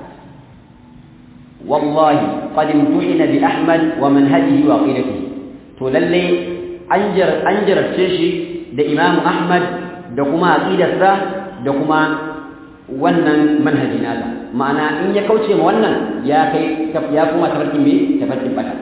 A: wallahi qad imtuhina bi Ahmad wa manhajihi wa aqidatihi to lalle an jar an jarabce shi da Imam Ahmad da kuma aqidarsa da kuma wannan manhaji nasa ma'ana in ya kauce ma wannan ya kai ya kuma tafarkin me tafarkin bata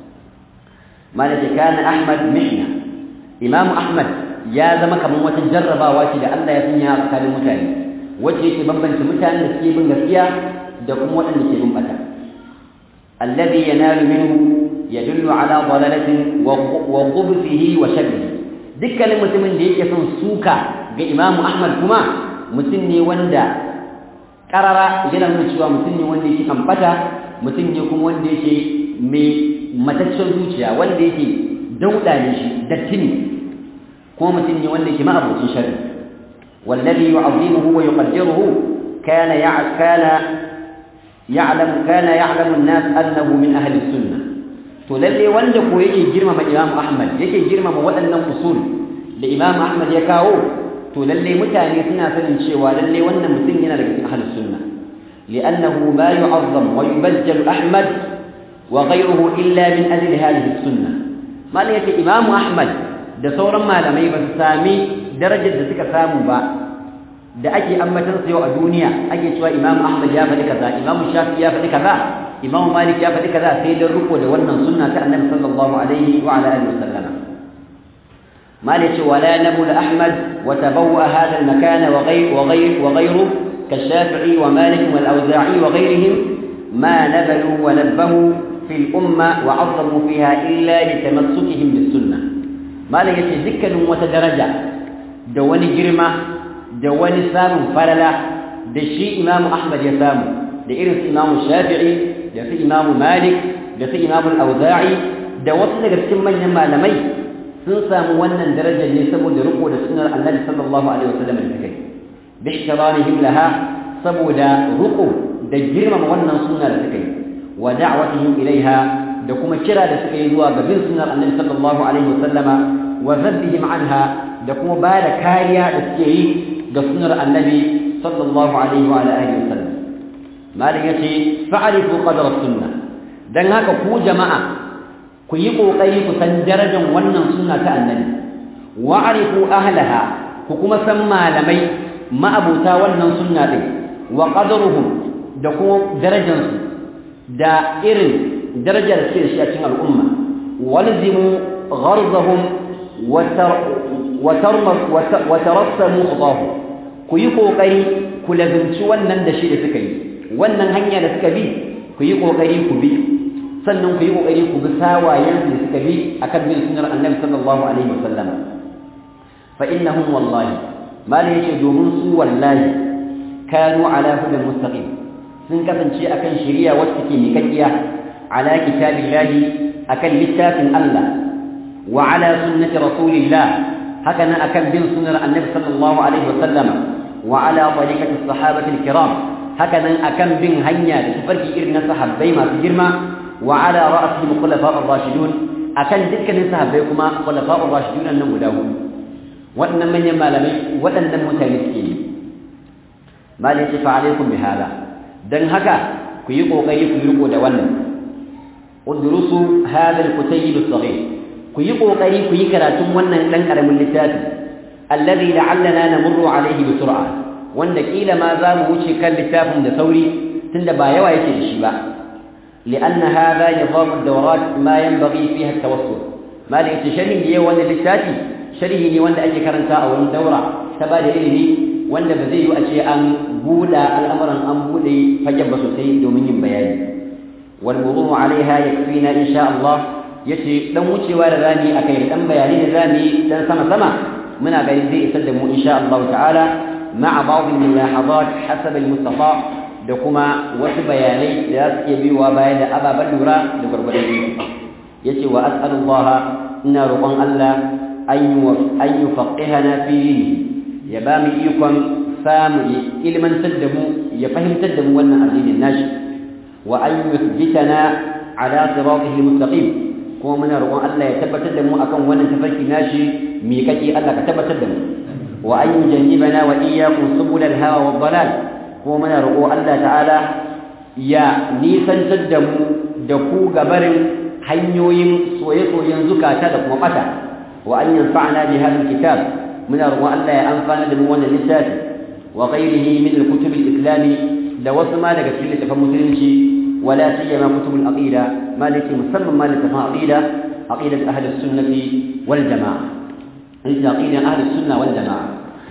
A: malaka kana ahmad mihna imam ahmad ya zama kamar wata jarrabawa ce da Allah ya sanya a tsakanin mutane wacce yake bambance mutanen da suke bin gaskiya da kuma waɗanda ke bin bata alladhi yanalu minhu yadullu ala dalalatin wa qubthihi wa sharrihi dukkanin mutumin da yake son suka ga imamu ahmad kuma mutum ne wanda karara yana nuna cewa mutum ne wanda yake ambata mutum ne kuma wanda yake mai mataccen zuciya wanda yake dauda ne shi datti ne kuma mutum ne wanda yake ma'abocin sharri wallazi yu'azzimuhu wa yuqaddiruhu kana kana ya'lam kana ya'lamu an-nas annahu min ahli sunnah to lalle wanda ko yake girmama Imam Ahmad yake girmama waɗannan usul da Imam Ahmad ya kawo to lalle mutane suna sanin cewa lalle wannan mutum yana daga cikin ahlus sunna li'annahu ma yu'azzam wa yubajjal Ahmad wa ghayruhu illa min ajli hadhihi sunna malai yace Imam Ahmad da sauran malamai ba su sami darajar da suka samu ba da ake ambatan sa yau a duniya ake cewa Imam Ahmad ya faɗi kaza Imam Shafi ya faɗi kaza Imam Malik ya faɗi kaza sai dan riko da wannan sunna ta Annabi sallallahu alaihi wa ala alihi wasallama Malik wala nabul Ahmad wa tabawwa hadha al-makan wa ghayr wa ghayr wa ghayru كالشافعي ومالك والأوزاعي وغيرهم ما نبلوا ونبهوا في الأمة وعظموا فيها إلا لتمسكهم بالسنة ما لا يتذكر وتدرجة دواني جرمة دواني سام فللا دشي إمام أحمد يسام لإرث إمام الشافعي da su imamu malik da su imamu auza'i da wasu daga cikin manyan malamai sun samu wannan darajar ne saboda riko da sunnar annabi sallallahu alaihi wasallam da suka yi bi ihtiramihim laha saboda riko da girmama wannan sunna da suka yi wa da'watihim ilaiha da kuma kira da suka yi zuwa ga bin sunnar annabi sallallahu alaihi wasallama wa zabbihim anha da kuma ba da kariya da suke yi ga sunnar annabi sallallahu alaihi wa alihi wasallam malin yace fa'arifu qadar sunna dan haka ku jama'a ku yi kokari ku san darajar wannan sunna ta annabi wa arifu ahlaha ku kuma san malamai ma'abuta wannan sunna din wa qadaruhum da kuma darajar su da irin darajar da suke shi a cikin al'umma walzimu gharzahum wa tarassamu khadahu ku yi kokari ku lazimci wannan da shi da suka yi wannan hanya da suka bi ku yi kokari ku bi sannan ku yi kokari ku bi sawayen da suka bi akan bin sunnar annabi sallallahu alaihi wasallam fa innahum wallahi mal yace domin su wallahi kanu ala hudan mustaqim sun kasance akan shari'a wacce take mikakkiya ala kitabillahi akan littafin Allah wa ala sunnati rasulillah haka nan akan bin sunnar annabi sallallahu alaihi wasallam wa ala tariqati sahabati alkiram haka nan akan bin hanya da tafarki irin na sahabbai masu girma wa ala ra'sihim khulafa ar-rashidun akan dukkanin sahabbai kuma khulafa ar-rashidun nan guda hudu waɗannan manyan malamai waɗannan mutane suke yi malai ce fa alaikum bi hada dan haka ku yi kokari ku riko da wannan udrusu hada al-kutayb as-saghir ku yi kokari ku yi karatun wannan dan karamin littafi alladhi la'allana namurru alayhi bi sur'a wanda kila ma za mu wuce kan littafin da sauri tunda ba yawa yake da shi ba لأن هذا نظام الدورات ما ينبغي فيها التوسل ما لي تشري لي وانا للتاتي شريه لي وانا أجي كرنتا أو دورة تبالي إلي وانا بزي أشي أن بولا الأمر أن بولي فجب سوسي دومين بياني والمضوم عليها يكفينا إن شاء الله يتي لو وشي ورغاني أكيد أم بياني راني سما سما من أغير زي إسلموا إن شاء الله تعالى مع بعض الملاحظات حسب المستطاع da kuma wasu bayanai da za su iya biyuwa baya da ababen lura da gwargwadon iko ya ce wa as'alullah ina roƙon Allah an yi faƙihana fi ya ba mu ikon samu ya ilmantar da mu ya fahimtar da mu wannan addinin nashi wa an yuthbitana ala siratihi mustaqim kuma muna roƙon Allah ya tabbatar da mu akan wannan tafarki nashi miƙaƙi Allah ka tabbatar da mu wa an yujannibana wa iyyakum subulal hawa wad dalal kuma muna roƙo Allah ta'ala ya nisantar da mu da ku gabarin hanyoyin soye-soyen zukata da kuma ɓata wa an yanfa'ana bi hadha kitab muna roƙon Allah ya amfana da mu wannan littafi wa ghairihi min al-kutub al-islami da wasu ma daga cikin littafan musulunci wala siyama kutubul aqida maliki musamman ma littafan aqida aqidat ahli sunnati wal jamaa ita aqida ahli sunna wal jamaa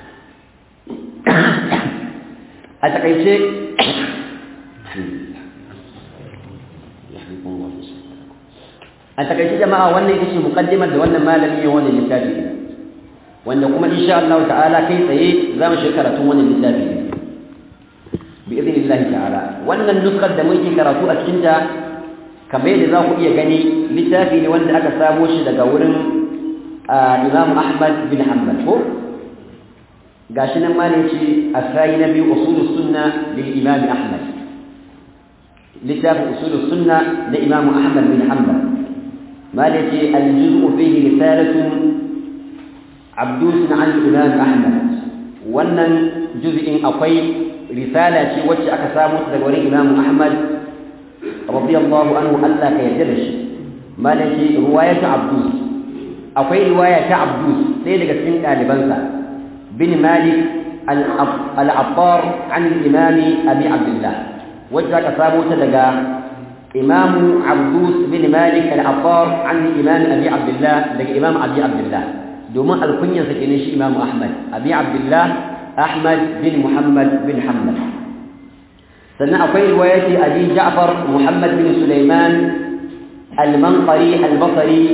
A: a takaice a takaice jama'a wannan ita ce muqaddimar da wannan malami ya wannan littafi wanda kuma insha Allah ta'ala kai tsaye za mu shiga karatun wannan littafi bi idnillahi ta'ala wannan nuskar da muke karatu a cikin ta kamar yadda za ku iya gani littafi ne wanda aka samo shi daga wurin Imam Ahmad bin Hanbal ko gashi nan ma ne ce asai na biyu usulus sunna lil Imam Ahmad littafin usulus sunna da Imam Ahmad bin Hanbal ما التي الجزء فيه رسالة عبدوس عن الإمام أحمد wannan juz'in akwai risala ce wacce aka samu daga wurin Imam Ahmad radiyallahu anhu Allah ka yarda da shi malaki riwayatu Abdus akwai riwaya ta Abdus sai daga cikin ɗalibansa bin Malik al-Attar an Imam Abi Abdullah wacce aka samu ta daga إمام عبدوس بن مالك العطار عن إمام أبي عبد الله لك إمام أبي عبد الله دوما الكنية سكينيش إمام أحمد أبي عبد الله أحمد بن محمد بن حمد سنة أقول رواية أبي جعفر محمد بن سليمان المنقري البصري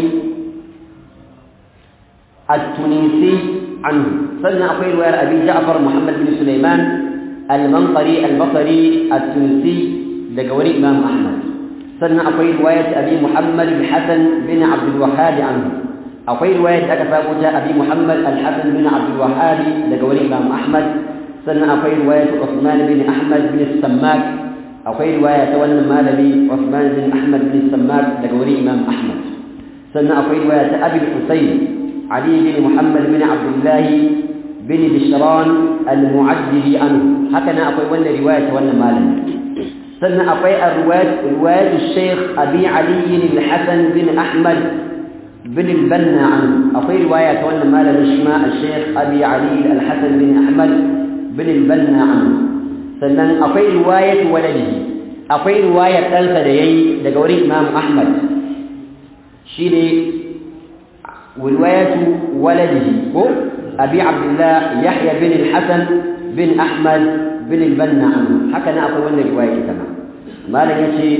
A: التونسي عنه سنة أقول رواية أبي جعفر محمد بن سليمان المنقري البصري التونسي لقوري إمام أحمد sannan akwai riwayat abi muhammad al-hasan bin abd al-wahhab anhu akwai riwayat aka samu ta abi muhammad al-hasan bin abd al-wahhab daga wani imam ahmad sannan akwai riwayat usman bin ahmad bin sammak akwai riwaya ta wannan malami usman bin ahmad bin sammak daga wani imam ahmad sannan akwai riwaya ta abi husayn ali bin muhammad bin abdullah bin bishran al-mu'addili anhu haka nan akwai wannan riwaya ta wannan malami سنة أقوي الرواية رواية الشيخ أبي علي الحسن بن أحمد بن البنا عنه أقوي رواية وانا مال نشماء الشيخ أبي علي الحسن بن أحمد بن البنا عنه سنة أقوي رواية ولده أقوي رواية ثالثة ديي لقوري إمام أحمد شيري ورواية ولده أبي عبد الله يحيى بن الحسن بن أحمد بن البنا عنه هكذا أقول وانا رواية كما ما لنتي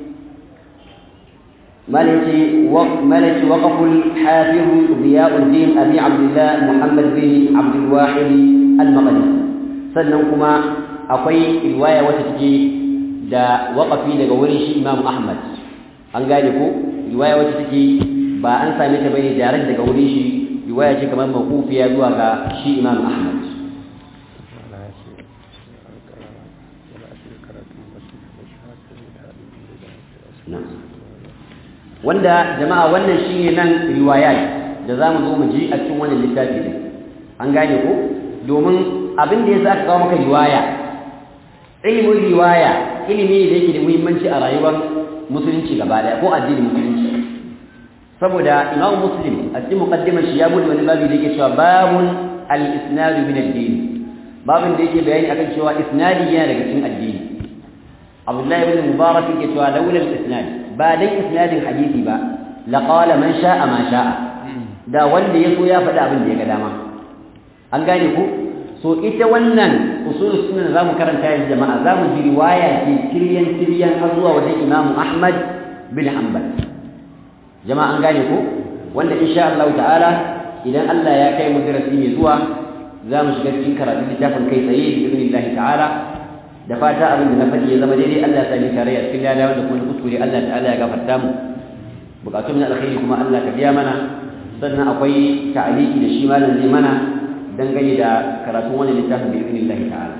A: ما لنتي ما لنتي وقف الحافظ ضياء الدين أبي عبد الله محمد بن عبد الواحد المقدسي سننكما أقوي رواية وتتجي دا وقفي daga wurin shi Imam Ahmad an gane ko riwaya wacce take ba an same ta bane direct daga wurin shi riwaya ce kamar mawqufiya zuwa ga shi Imam Ahmad wanda jama'a wannan shine nan riwayat da zamu zo mu ji a cikin wannan littafi din an gane ko domin abin da yasa aka kawo maka riwaya ilimin riwaya ilimi da yake da muhimmanci a rayuwar musulunci gaba daya ko addinin musulunci saboda imam muslim a cikin muqaddimar shi ya bude wani babu da yake cewa babun al-isnad min ad-din babin da yake bayani akan cewa isnadi yana daga cikin addini abdullahi ibn mubarak yake cewa laula al-isnad ba dan isnadin hadisi ba la qala man sha'a ma sha'a da wanda yaso ya faɗi abin da ya ga dama an gane ku so ita wannan usul sunna zamu karanta yanzu jama'a zamu ji riwaya ce kiryan kiryan har zuwa wajen Imam Ahmad bin Hanbal jama'a an gane ku wanda insha Allah ta'ala idan Allah ya kai mu darasi mai zuwa zamu shiga cikin karatu littafin kai tsaye bi idnillahi ta'ala da fata abin da na faɗi ya zama daidai Allah ya sami tarayya cikin lada wanda kuma kuskure Allah ta'ala ya gafarta mu bukatun na alkhairi kuma Allah ka biya mana sannan akwai ta'aliki da shi malam zai mana dangane da karatun wannan littafin bi idnillahi ta'ala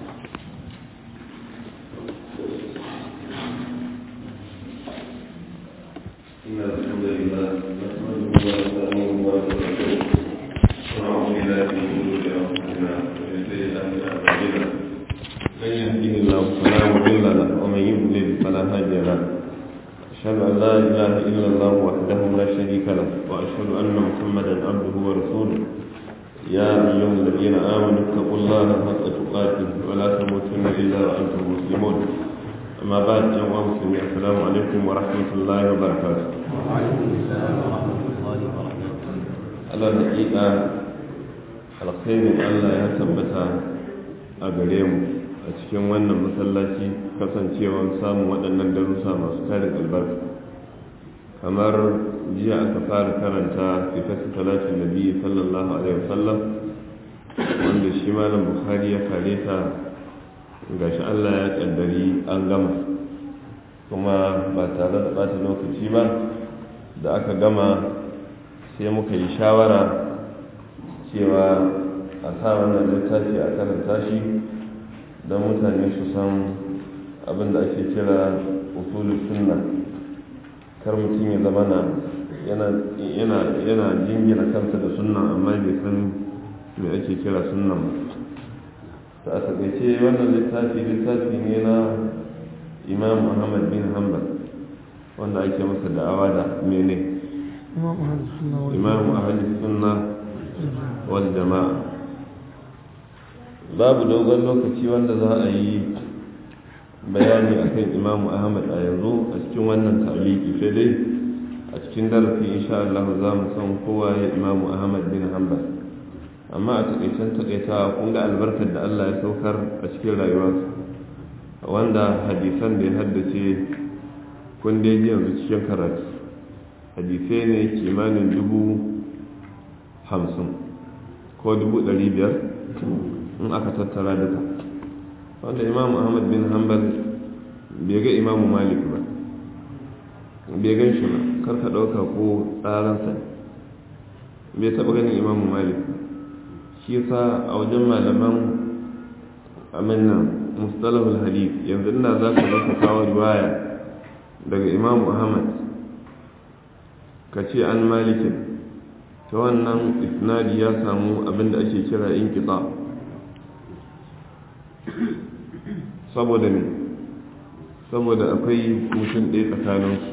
B: إن الحمد لله نحمده ونستعينه ونستغفره ونعوذ بالله من شرور أنفسنا ومن سيئات أعمالنا من يهده الله فلا مضل له ومن يضلل فلا هادي له أشهد أن لا إله إلا الله وحده لا شريك له وأشهد أن محمدا عبده ورسوله يا أيها الذين آمنوا اتقوا الله حق تقاته ولا تموتن إلا وأنتم مسلمون أما بعد يا مسلمين السلام عليكم ورحمة الله وبركاته
A: وعليكم السلام ورحمة الله وبركاته
B: على الحقيقة alkhairin Allah ya tabbata a gare mu a cikin wannan masallaci kasancewar samun waɗannan darussa masu tarin albarka kamar jiya aka fara karanta sifatu talatin nabi sallallahu alaihi wasallam wanda shi malam bukhari ya kare ta gashi Allah ya kaddari an gama kuma ba tare da bata lokaci ba da aka gama sai muka yi shawara cewa a sa wannan littafi a karanta shi don mutane su san abin da ake kira usulul sunna kar mutum ya zama na yana jingina kansa da sunna amma bai san me ake kira sunnan ba ta a takaice wannan littafi littafi ne na imam muhammad bin hanbal wanda ake masa da'awa da mene imam ahli sunna wal jama'a babu dogon lokaci wanda za a yi bayani akan imamu ahmad a yanzu a cikin wannan taliki sai dai a cikin darasi insha Allah za mu san kowa ya imamu ahmad bin hanbal amma a takaicen takaitawa kun ga albarkar da Allah ya saukar a cikin rayuwarsa wanda hadisan da ya haddace kun dai ji yanzu cikin karatu hadisai ne kimanin dubu hamsin ko dubu ɗari biyar in aka tattara duka wanda imam ahmad bin hanbal bai ga imamu malik ba bai gan shi ba karka ɗauka ko tsaransa bai taɓa ganin imamu malik shi sa a wajen malaman aminan mustalahul hadith yanzu ina za ka zaka kawo riwaya daga imamu ahmad ka ce an malikin ta wannan isnadi ya samu abinda ake kira in saboda ne saboda akwai mutum ɗaya tsakaninsu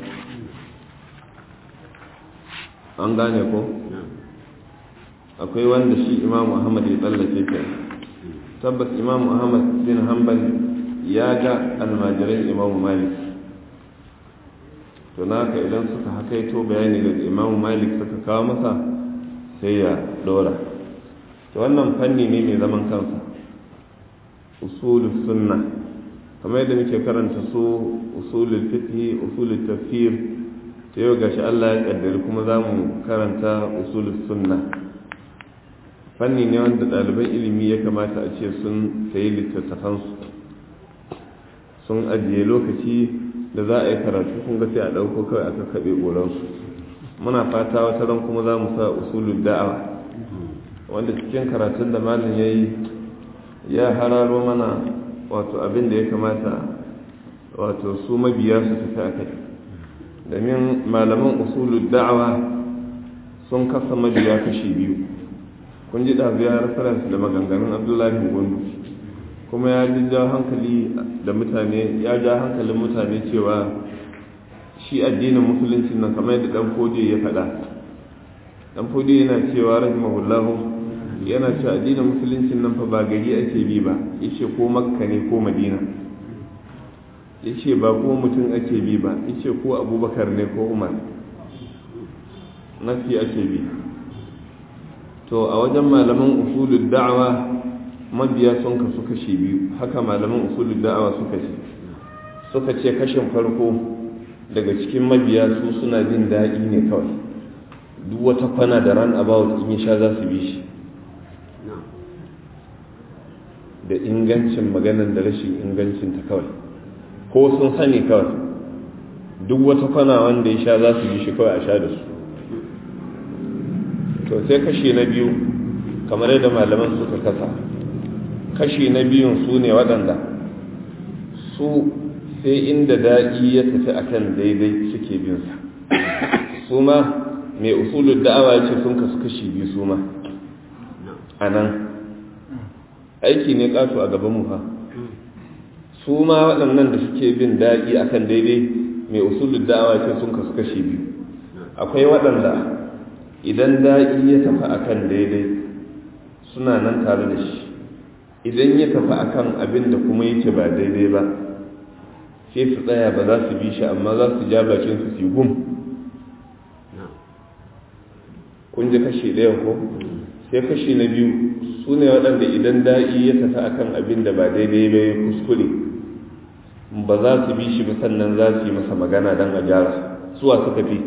B: an gane ko akwai wanda shi imamu ahmad ya tsallake ke tabbas imamu ahmad bin hanbal ya ga almajiran imamu malik to naka idan suka hakaito bayani daga imamu malik suka kawo masa sai ya dora to wannan fanni ne mai zaman kansa usulul sunna kamar yadda muke karanta su usulul fiqh usulul tafsir ta yau gashi Allah ya kaddari kuma za mu karanta usulul sunna fanni ne wanda ɗaliban ilimi ya kamata a ce sun sayi littattafansu sun ajiye lokaci da za a yi karatu kun ga sai a ɗauko kawai aka kaɓe ƙoransu muna fata wata ran kuma za mu sa usulul da'awa wanda cikin karatun da malam ya yi ya hararo mana wato abin da ya kamata wato su mabiya su tafi a kai domin malaman usulul da'awa sun kasa mabiya kashi biyu kun ji ɗazu ya reference da maganganun abdullahi gundu kuma ya ji ja hankali da mutane ya ja hankalin mutane cewa shi addinin musulunci nan kamar yadda dan fodiyo ya faɗa dan fodiyo yana cewa rahimahullahu yana cewa addinin musulunci nan fa ba gari ake bi ba yace ko makka ne ko madina yace ba ko mutum ake bi ba yace ko abubakar ne ko umar nafi ake bi to a wajen malaman usulul da'awa mabiya sun kasu kashi biyu haka malaman usulul da'awa suka ce suka ce kashin farko daga cikin mabiya su suna jin daɗi ne kawai duk wata kwana da ran about in sha za su bi shi da ingancin maganan da rashin ingancin ta kawai ko sun sani kawai duk wata kwana wanda ya sha za su bi shi kawai a sha da su to sai kashi na biyu kamar yadda malaman suka kasa kashi na biyun su ne waɗanda su sai inda daɗi ya tafi akan daidai suke binsa su ma mai usulun da'awa ya ce sun kasu kashi biyu su ma a nan aiki ne ƙato a gaban mu fa su ma waɗannan da suke bin daɗi akan daidai mai usulun da'awa ce sun kasu kashi biyu akwai waɗanda idan daɗi ya tafi akan daidai suna nan tare da shi idan ya tafi akan abin da kuma yake ba daidai ba sai su tsaya ba za su bi shi amma za su ja bakin su su gum kun ji kashi ɗaya ko sai kashi na biyu su ne waɗanda idan da'i ya tafi akan abin da ba daidai ba ya kuskure ba za su bi shi ba sannan za su yi masa magana don a gyara suwa suka fi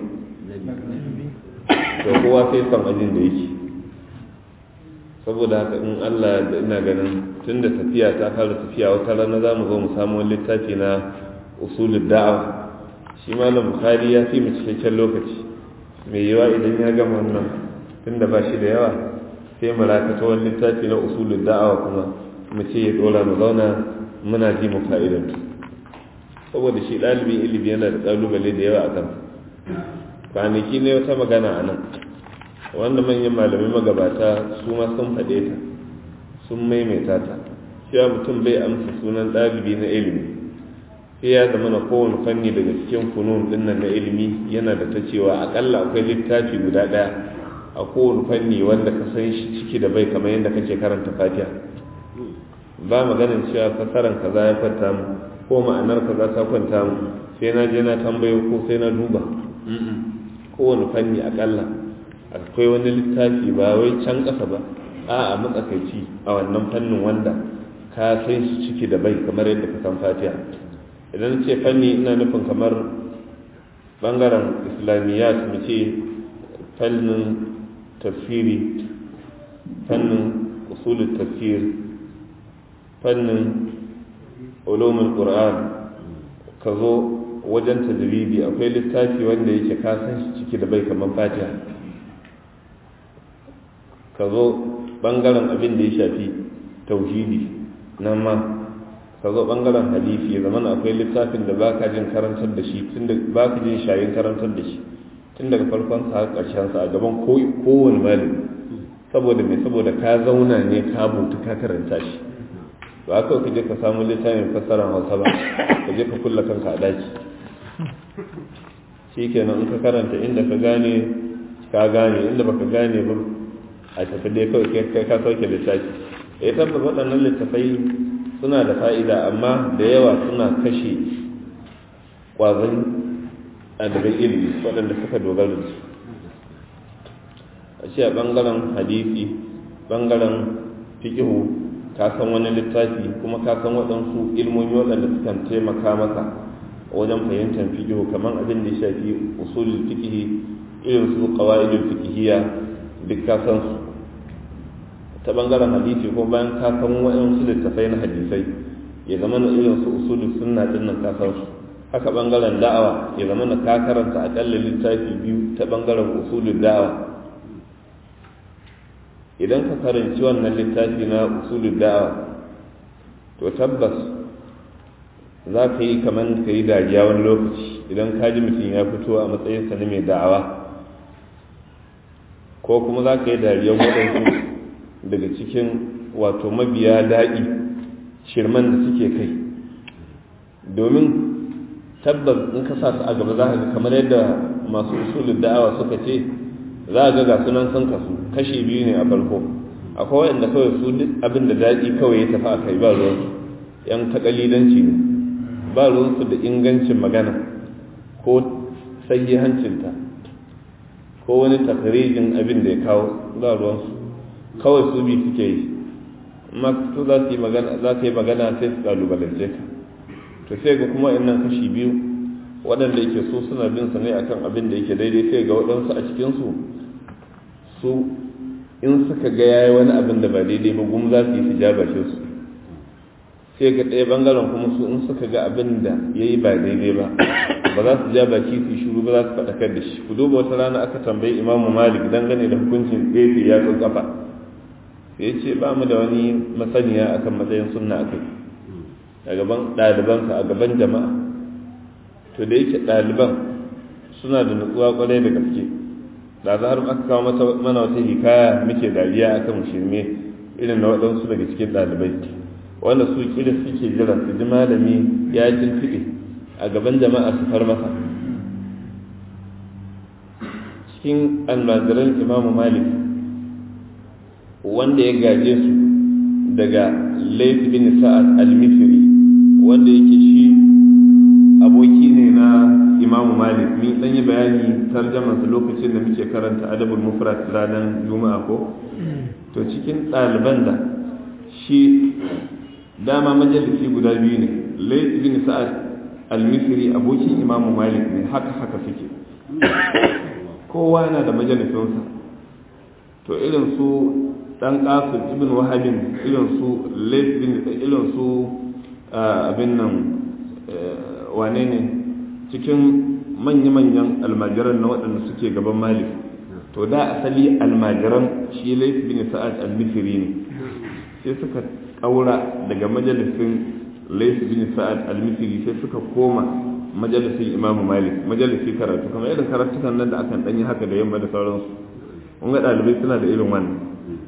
B: to kowa sai san ajin da yake saboda haka in Allah da ina ganin tun da tafiya ta fara tafiya wata rana za mu zo mu samu wani littafi na usulul da'awa shi malam bukhari ya fi mu cikakken lokaci mai yawa idan ya gama wannan tun da ba shi da yawa sai mu rakata wani littafi na usulul da'awa kuma mu ce ya dora mu zauna muna ji mu fa'idantu saboda shi ɗalibin ilimi yana da ƙalubale da yawa a kan kwanaki ne wata magana a nan wanda manyan malamai magabata su ma sun faɗe ta sun maimaita ta cewa mutum bai amsa sunan ɗalibi na ilimi sai ya zama na kowane fanni daga cikin funun dinnan na ilimi yana da ta cewa akalla akwai littafi guda ɗaya a kowane fanni wanda ka san shi ciki da bai kamar yadda kake karanta fatiha ba maganin cewa fasaran kaza ya kwanta mu ko ma'anar kaza ta kwanta mu sai na je na tambayo ko sai na duba kowane fanni akalla akwai wani littafi ba wai can ƙasa ba a a matsakaici a wannan fannin wanda ka san shi ciki da bai kamar yadda ka san fatiha idan ce fanni ina nufin kamar bangaren islamiyyat mu ce fannin tafsiri fannin usulul tafsir fannin ulumul qur'an ka zo wajen tajribi akwai littafi wanda yake ka san shi ciki da bai kamar fatiha ka zo bangaren abin da ya shafi tauhidi nan ma ka zo bangaren hadisi ya zama akwai littafin da ba ka jin karantar da shi tun da ba ka jin shayin karantar da shi tun daga farkon sa har ƙarshen sa a gaban kowane malami saboda mai saboda ka zauna ne ka mutu ka karanta shi ba kawai ka je ka samu littafin fassarar hausa ba ka je ka kulla kanka a daki shi kenan in ka karanta inda ka gane ka gane inda baka gane ba a tafi dai kawai kai ka sauke littafi ya tabbata waɗannan littafai suna da fa'ida amma da yawa suna kashe ƙwazon ɗalibai ilimi waɗanda suka dogara da su a ce a ɓangaren hadisi ɓangaren fikihu ka san wani littafi kuma ka san waɗansu ilmomi waɗanda suka taimaka maka wajen fahimtar fikihu kamar abin da ya shafi usulul fikihi irin su qawaidul fikihiyya duk ka san su ta bangaren hadisi ko bayan ka san waɗansu littafai na hadisai ya zama na irin su usulul sunna din nan ka san su haka bangaren da'awa ya zama na ka karanta akalla littafi biyu ta bangaren usulul da'awa idan ka karanci wannan littafi na usulul da'awa to tabbas za ka yi kamar ka yi dariya wani lokaci idan ka ji mutum ya fito a matsayinsa na mai da'awa ko kuma za ka yi dariyar waɗansu daga cikin wato mabiya daɗi shirman da suke kai domin tabbas in ka sa su a gaba za ka ga kamar yadda masu usulun da'awa suka ce za a ga ga sunan sun kasu kashi biyu ne a farko akwai waɗanda kawai su duk abin da daɗi kawai ya tafi a kai ba ruwansu yan takalidanci ne ba ruwansu da ingancin magana ko sahihancinta ko wani takarijin abin da ya kawo ba ruwansu kawai su bi suke yi amma su za su yi magana za ka yi magana sai su kalubalance ka to sai ga kuma innan kashi biyu waɗanda yake so suna bin sa ne akan abin da yake daidai sai ga waɗansu a cikinsu su in suka ga yayi wani abin da ba daidai ba gum za su yi su jabashe su sai ga ɗaya bangaren kuma su in suka ga abin da ya yi ba daidai ba ba za su ja baki su shuru ba za su faɗakar da shi ku duba wata rana aka tambayi imamu malik dangane da hukuncin ɗaya ya kafa sai ce ba mu da wani masaniya akan matsayin sunna akai a gaban ɗalibansa a gaban jama'a to da yake ɗaliban suna da nutsuwa kwarai da gaske da za har aka kawo mana wata hikaya muke dariya akan shirme irin na waɗansu daga cikin ɗalibai wanda su kira suke jira su ji malami ya jirfiɗe a gaban jama'a su far masa cikin almajiran imamu malik wanda ya gaje su daga Layth bin Sa'ad al-Misri wanda yake shi aboki ne na Imam Malik ni dan yi bayani tarjamar sa lokacin da muke karanta Adabul Mufrad ranar Juma'a ko to cikin ɗaliban da shi dama majalisi guda biyu ne Layth bin Sa'ad al-Misri abokin Imam Malik ne haka haka suke kowa na da majalisinsa to irin su dan qasim ibn wahabin irin su layth bin irin su abin nan wane ne cikin manya-manyan almajiran na waɗanda suke gaban malik to da asali almajiran shi layth bin sa'ad al-misri ne sai suka ƙaura daga majalisin layth bin sa'ad al-misri sai suka koma majalisin imamu malik majalisi karatu kamar irin karatukan nan da akan danyi haka da yamma da sauransu kun ga ɗalibai suna da irin wannan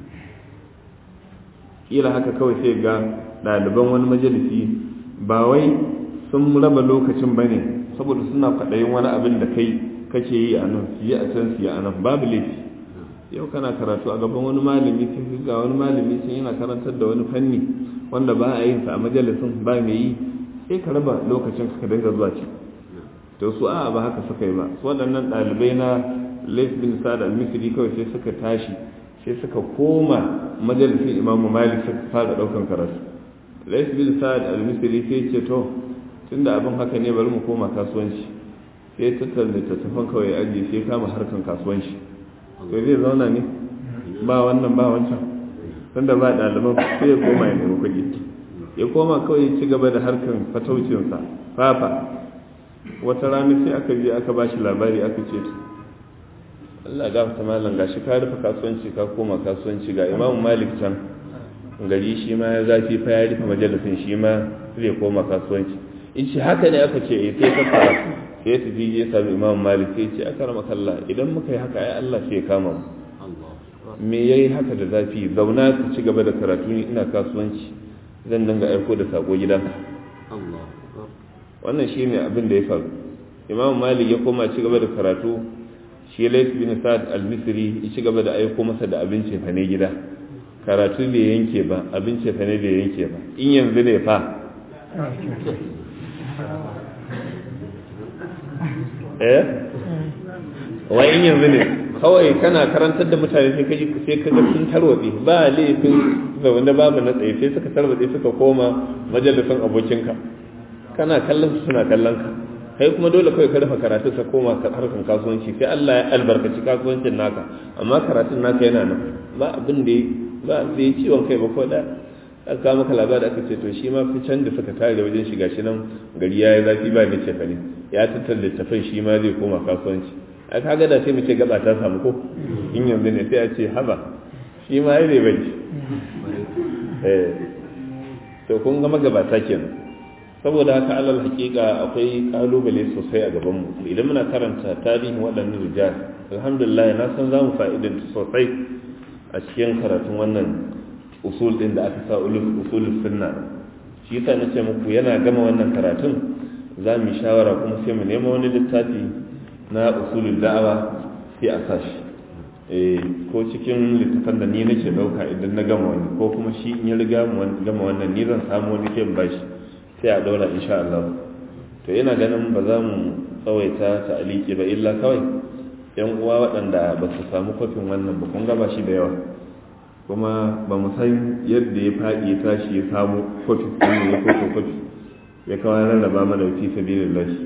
B: kila haka kawai sai ga ɗaliban wani majalisi ba wai sun raba lokacin ba ne saboda suna kwaɗayin wani abin da kai kake yi a nan su yi a can su yi a nan babu laifi yau kana karatu a gaban wani malami sai ga wani malami sun yana karantar da wani fanni wanda ba a yin sa a majalisin ba mai yi sai ka raba lokacin ka dinga zuwa ci to su a ba haka suka yi ba su waɗannan ɗalibai na Laif bin Sa'ad al-Misri kawai sai suka tashi sai suka koma majalisin Imam Malik suka fara ɗaukan karatu Laif bin Sa'ad al-Misri sai ce to tunda abin haka ne bari mu koma kasuwanci sai tattara littattafan kawai ajiye sai kama harkan kasuwanci to zai zauna ne ba wannan ba wancan tunda ba ɗaliban sai ya koma ya nemi kuɗi ya koma kawai ya ci gaba da harkan fataucinsa fafa wata rana sai aka je aka ba shi labari aka ce Allah ga ta malam gashi ka rufe kasuwanci ka koma kasuwanci ga Imam Malik can gari shi ma ya zafi fa ya rufe majalisin shi ma zai koma kasuwanci in shi haka ne aka ce eh sai ka fara sai ya tafi ya sami Imam Malik sai ce aka rama kalla idan muka yi haka ai Allah sai ya kama mu me yayi haka da zafi zauna ka ci gaba da karatu ni ina kasuwanci zan dinga aiko da sako gidanka wannan shi ne abin da ya faru imam malik ya koma ci gaba da karatu shi lais bin sa'ad al-misri ya ci gaba da aiko masa da abinci fa ne gida karatu bai yanke ba abinci fa ne bai yanke ba in yanzu ne fa eh wai in yanzu ne kawai kana karantar da mutane sai kaji sai ka ga sun tarwatse ba laifin zaune babu na tsaye sai suka tarwatse suka koma majalisin abokinka kana kallon su suna kallon ka kai kuma dole kawai ka rufe karatu ka koma harkan kasuwanci sai Allah ya albarkaci kasuwancin naka amma karatun naka yana nan ba abin da ba da ya ciwon kai ba ko da aka kawo maka labari aka ce to shi ma fi can da suka tare wajen shiga shi nan gari ya yi zafi ba da cefane ya tattara littafin shi ma zai koma kasuwanci a kaga da sai mu ce gaba ta samu ko in yanzu ne sai a ce haba shi ma ya zai bari eh to kun ga magabata kenan saboda haka alal hakika akwai kalubale sosai a gabanmu idan muna karanta tarihin waɗannan rijal alhamdulillah na san za mu fa'idanta sosai a cikin karatun wannan usul ɗin da aka sa usul sunna shi yasa na ce muku yana gama wannan karatun za mu yi shawara kuma sai mu nema wani littafi na usulul da'awa sai a sashi ko cikin littafan da ni nake ɗauka idan na gama wani ko kuma shi in ya riga gama wannan ni zan samu wani ke bashi sai a daura insha Allah to yana ganin ba za mu tsawaita ta aliki ba illa kawai yan uwa waɗanda ba su samu kwafin wannan ba kun gaba shi da yawa kuma ba mu san yadda ya faɗi ya tashi ya samu kwafi kuma ya kwafi kwafi ya kawai rarraba mana fi sabilin lashi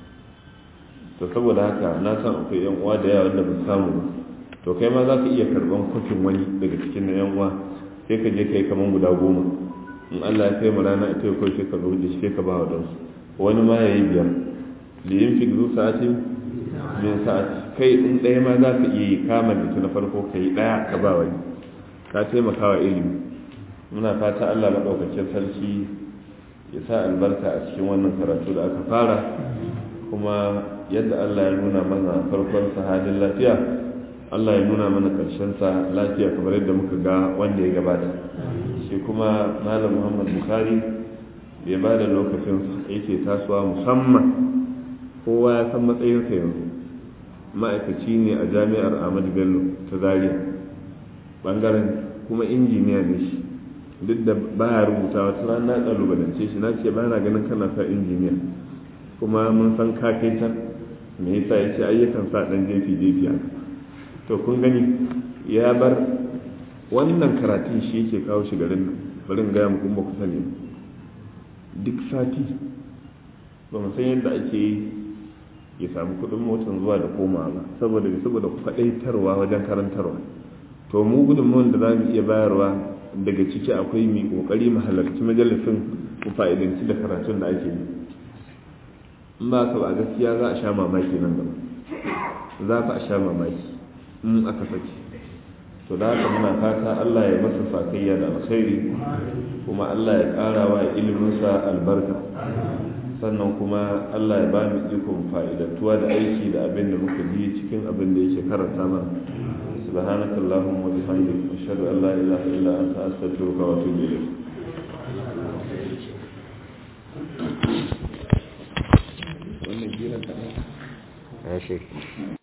B: to saboda haka na san akwai yan uwa da yawa wanda ba su samu ba to kai ma za ka iya karɓan kwafin wani daga cikin na yan uwa sai ka je kai kaman guda goma in Allah ya kai mu rana ita ko sai ka zo da shi ka ba wa dan wani ma yayi biyar li yin fi zu sa'ati min sa'ati kai in ɗaya ma za ka iya yi kama da na farko kai ɗaya ka ba wani ka taimaka wa ilimi muna fata Allah maɗaukakin sarki ya sa albarka a cikin wannan karatu da aka fara kuma yadda Allah ya nuna mana farkon sahadin lafiya Allah ya nuna mana ƙarshen sa lafiya kamar yadda muka ga wanda ya gabata shi kuma malam muhammad bukhari bai ba da lokacin yake tasowa musamman kowa ya san matsayinsa yanzu ma'aikaci ne a jami'ar ahmadu bello ta zaria bangaren kuma injiniya ne shi duk da baya rubuta wata rana na kalubalance shi na ce ba na ganin kana sa injiniya kuma mun san ka kai can me yasa ya ce ayyukan sa dan jefi jefi haka to kun gani ya bar wannan karatun shi yake kawo shi garin nan bari in gaya muku ba ku sani duk sati ba mu san yadda ake yi ya samu kuɗin motar zuwa da komawa ba saboda saboda kwaɗaitarwa wajen karantarwa to mu gudunmuwan da za mu iya bayarwa daga ciki akwai mai ƙoƙari mu halarci majalisin mu fa'idanci da karatun da ake yi in ba ka ba gaskiya za a sha mamaki nan gaba za ka a sha mamaki in aka saki to da haka muna fata Allah ya masa sakayya da alkhairi kuma Allah ya ƙara wa iliminsa albarka sannan kuma Allah ya ba mu ikon fa'idantuwa da aiki da abin da muka ji cikin abin da yake karanta mana سبحانك اللهم وبحمدك أشهد أن لا إله إلا أنت أستغفرك وأتوب إليك
A: ماشي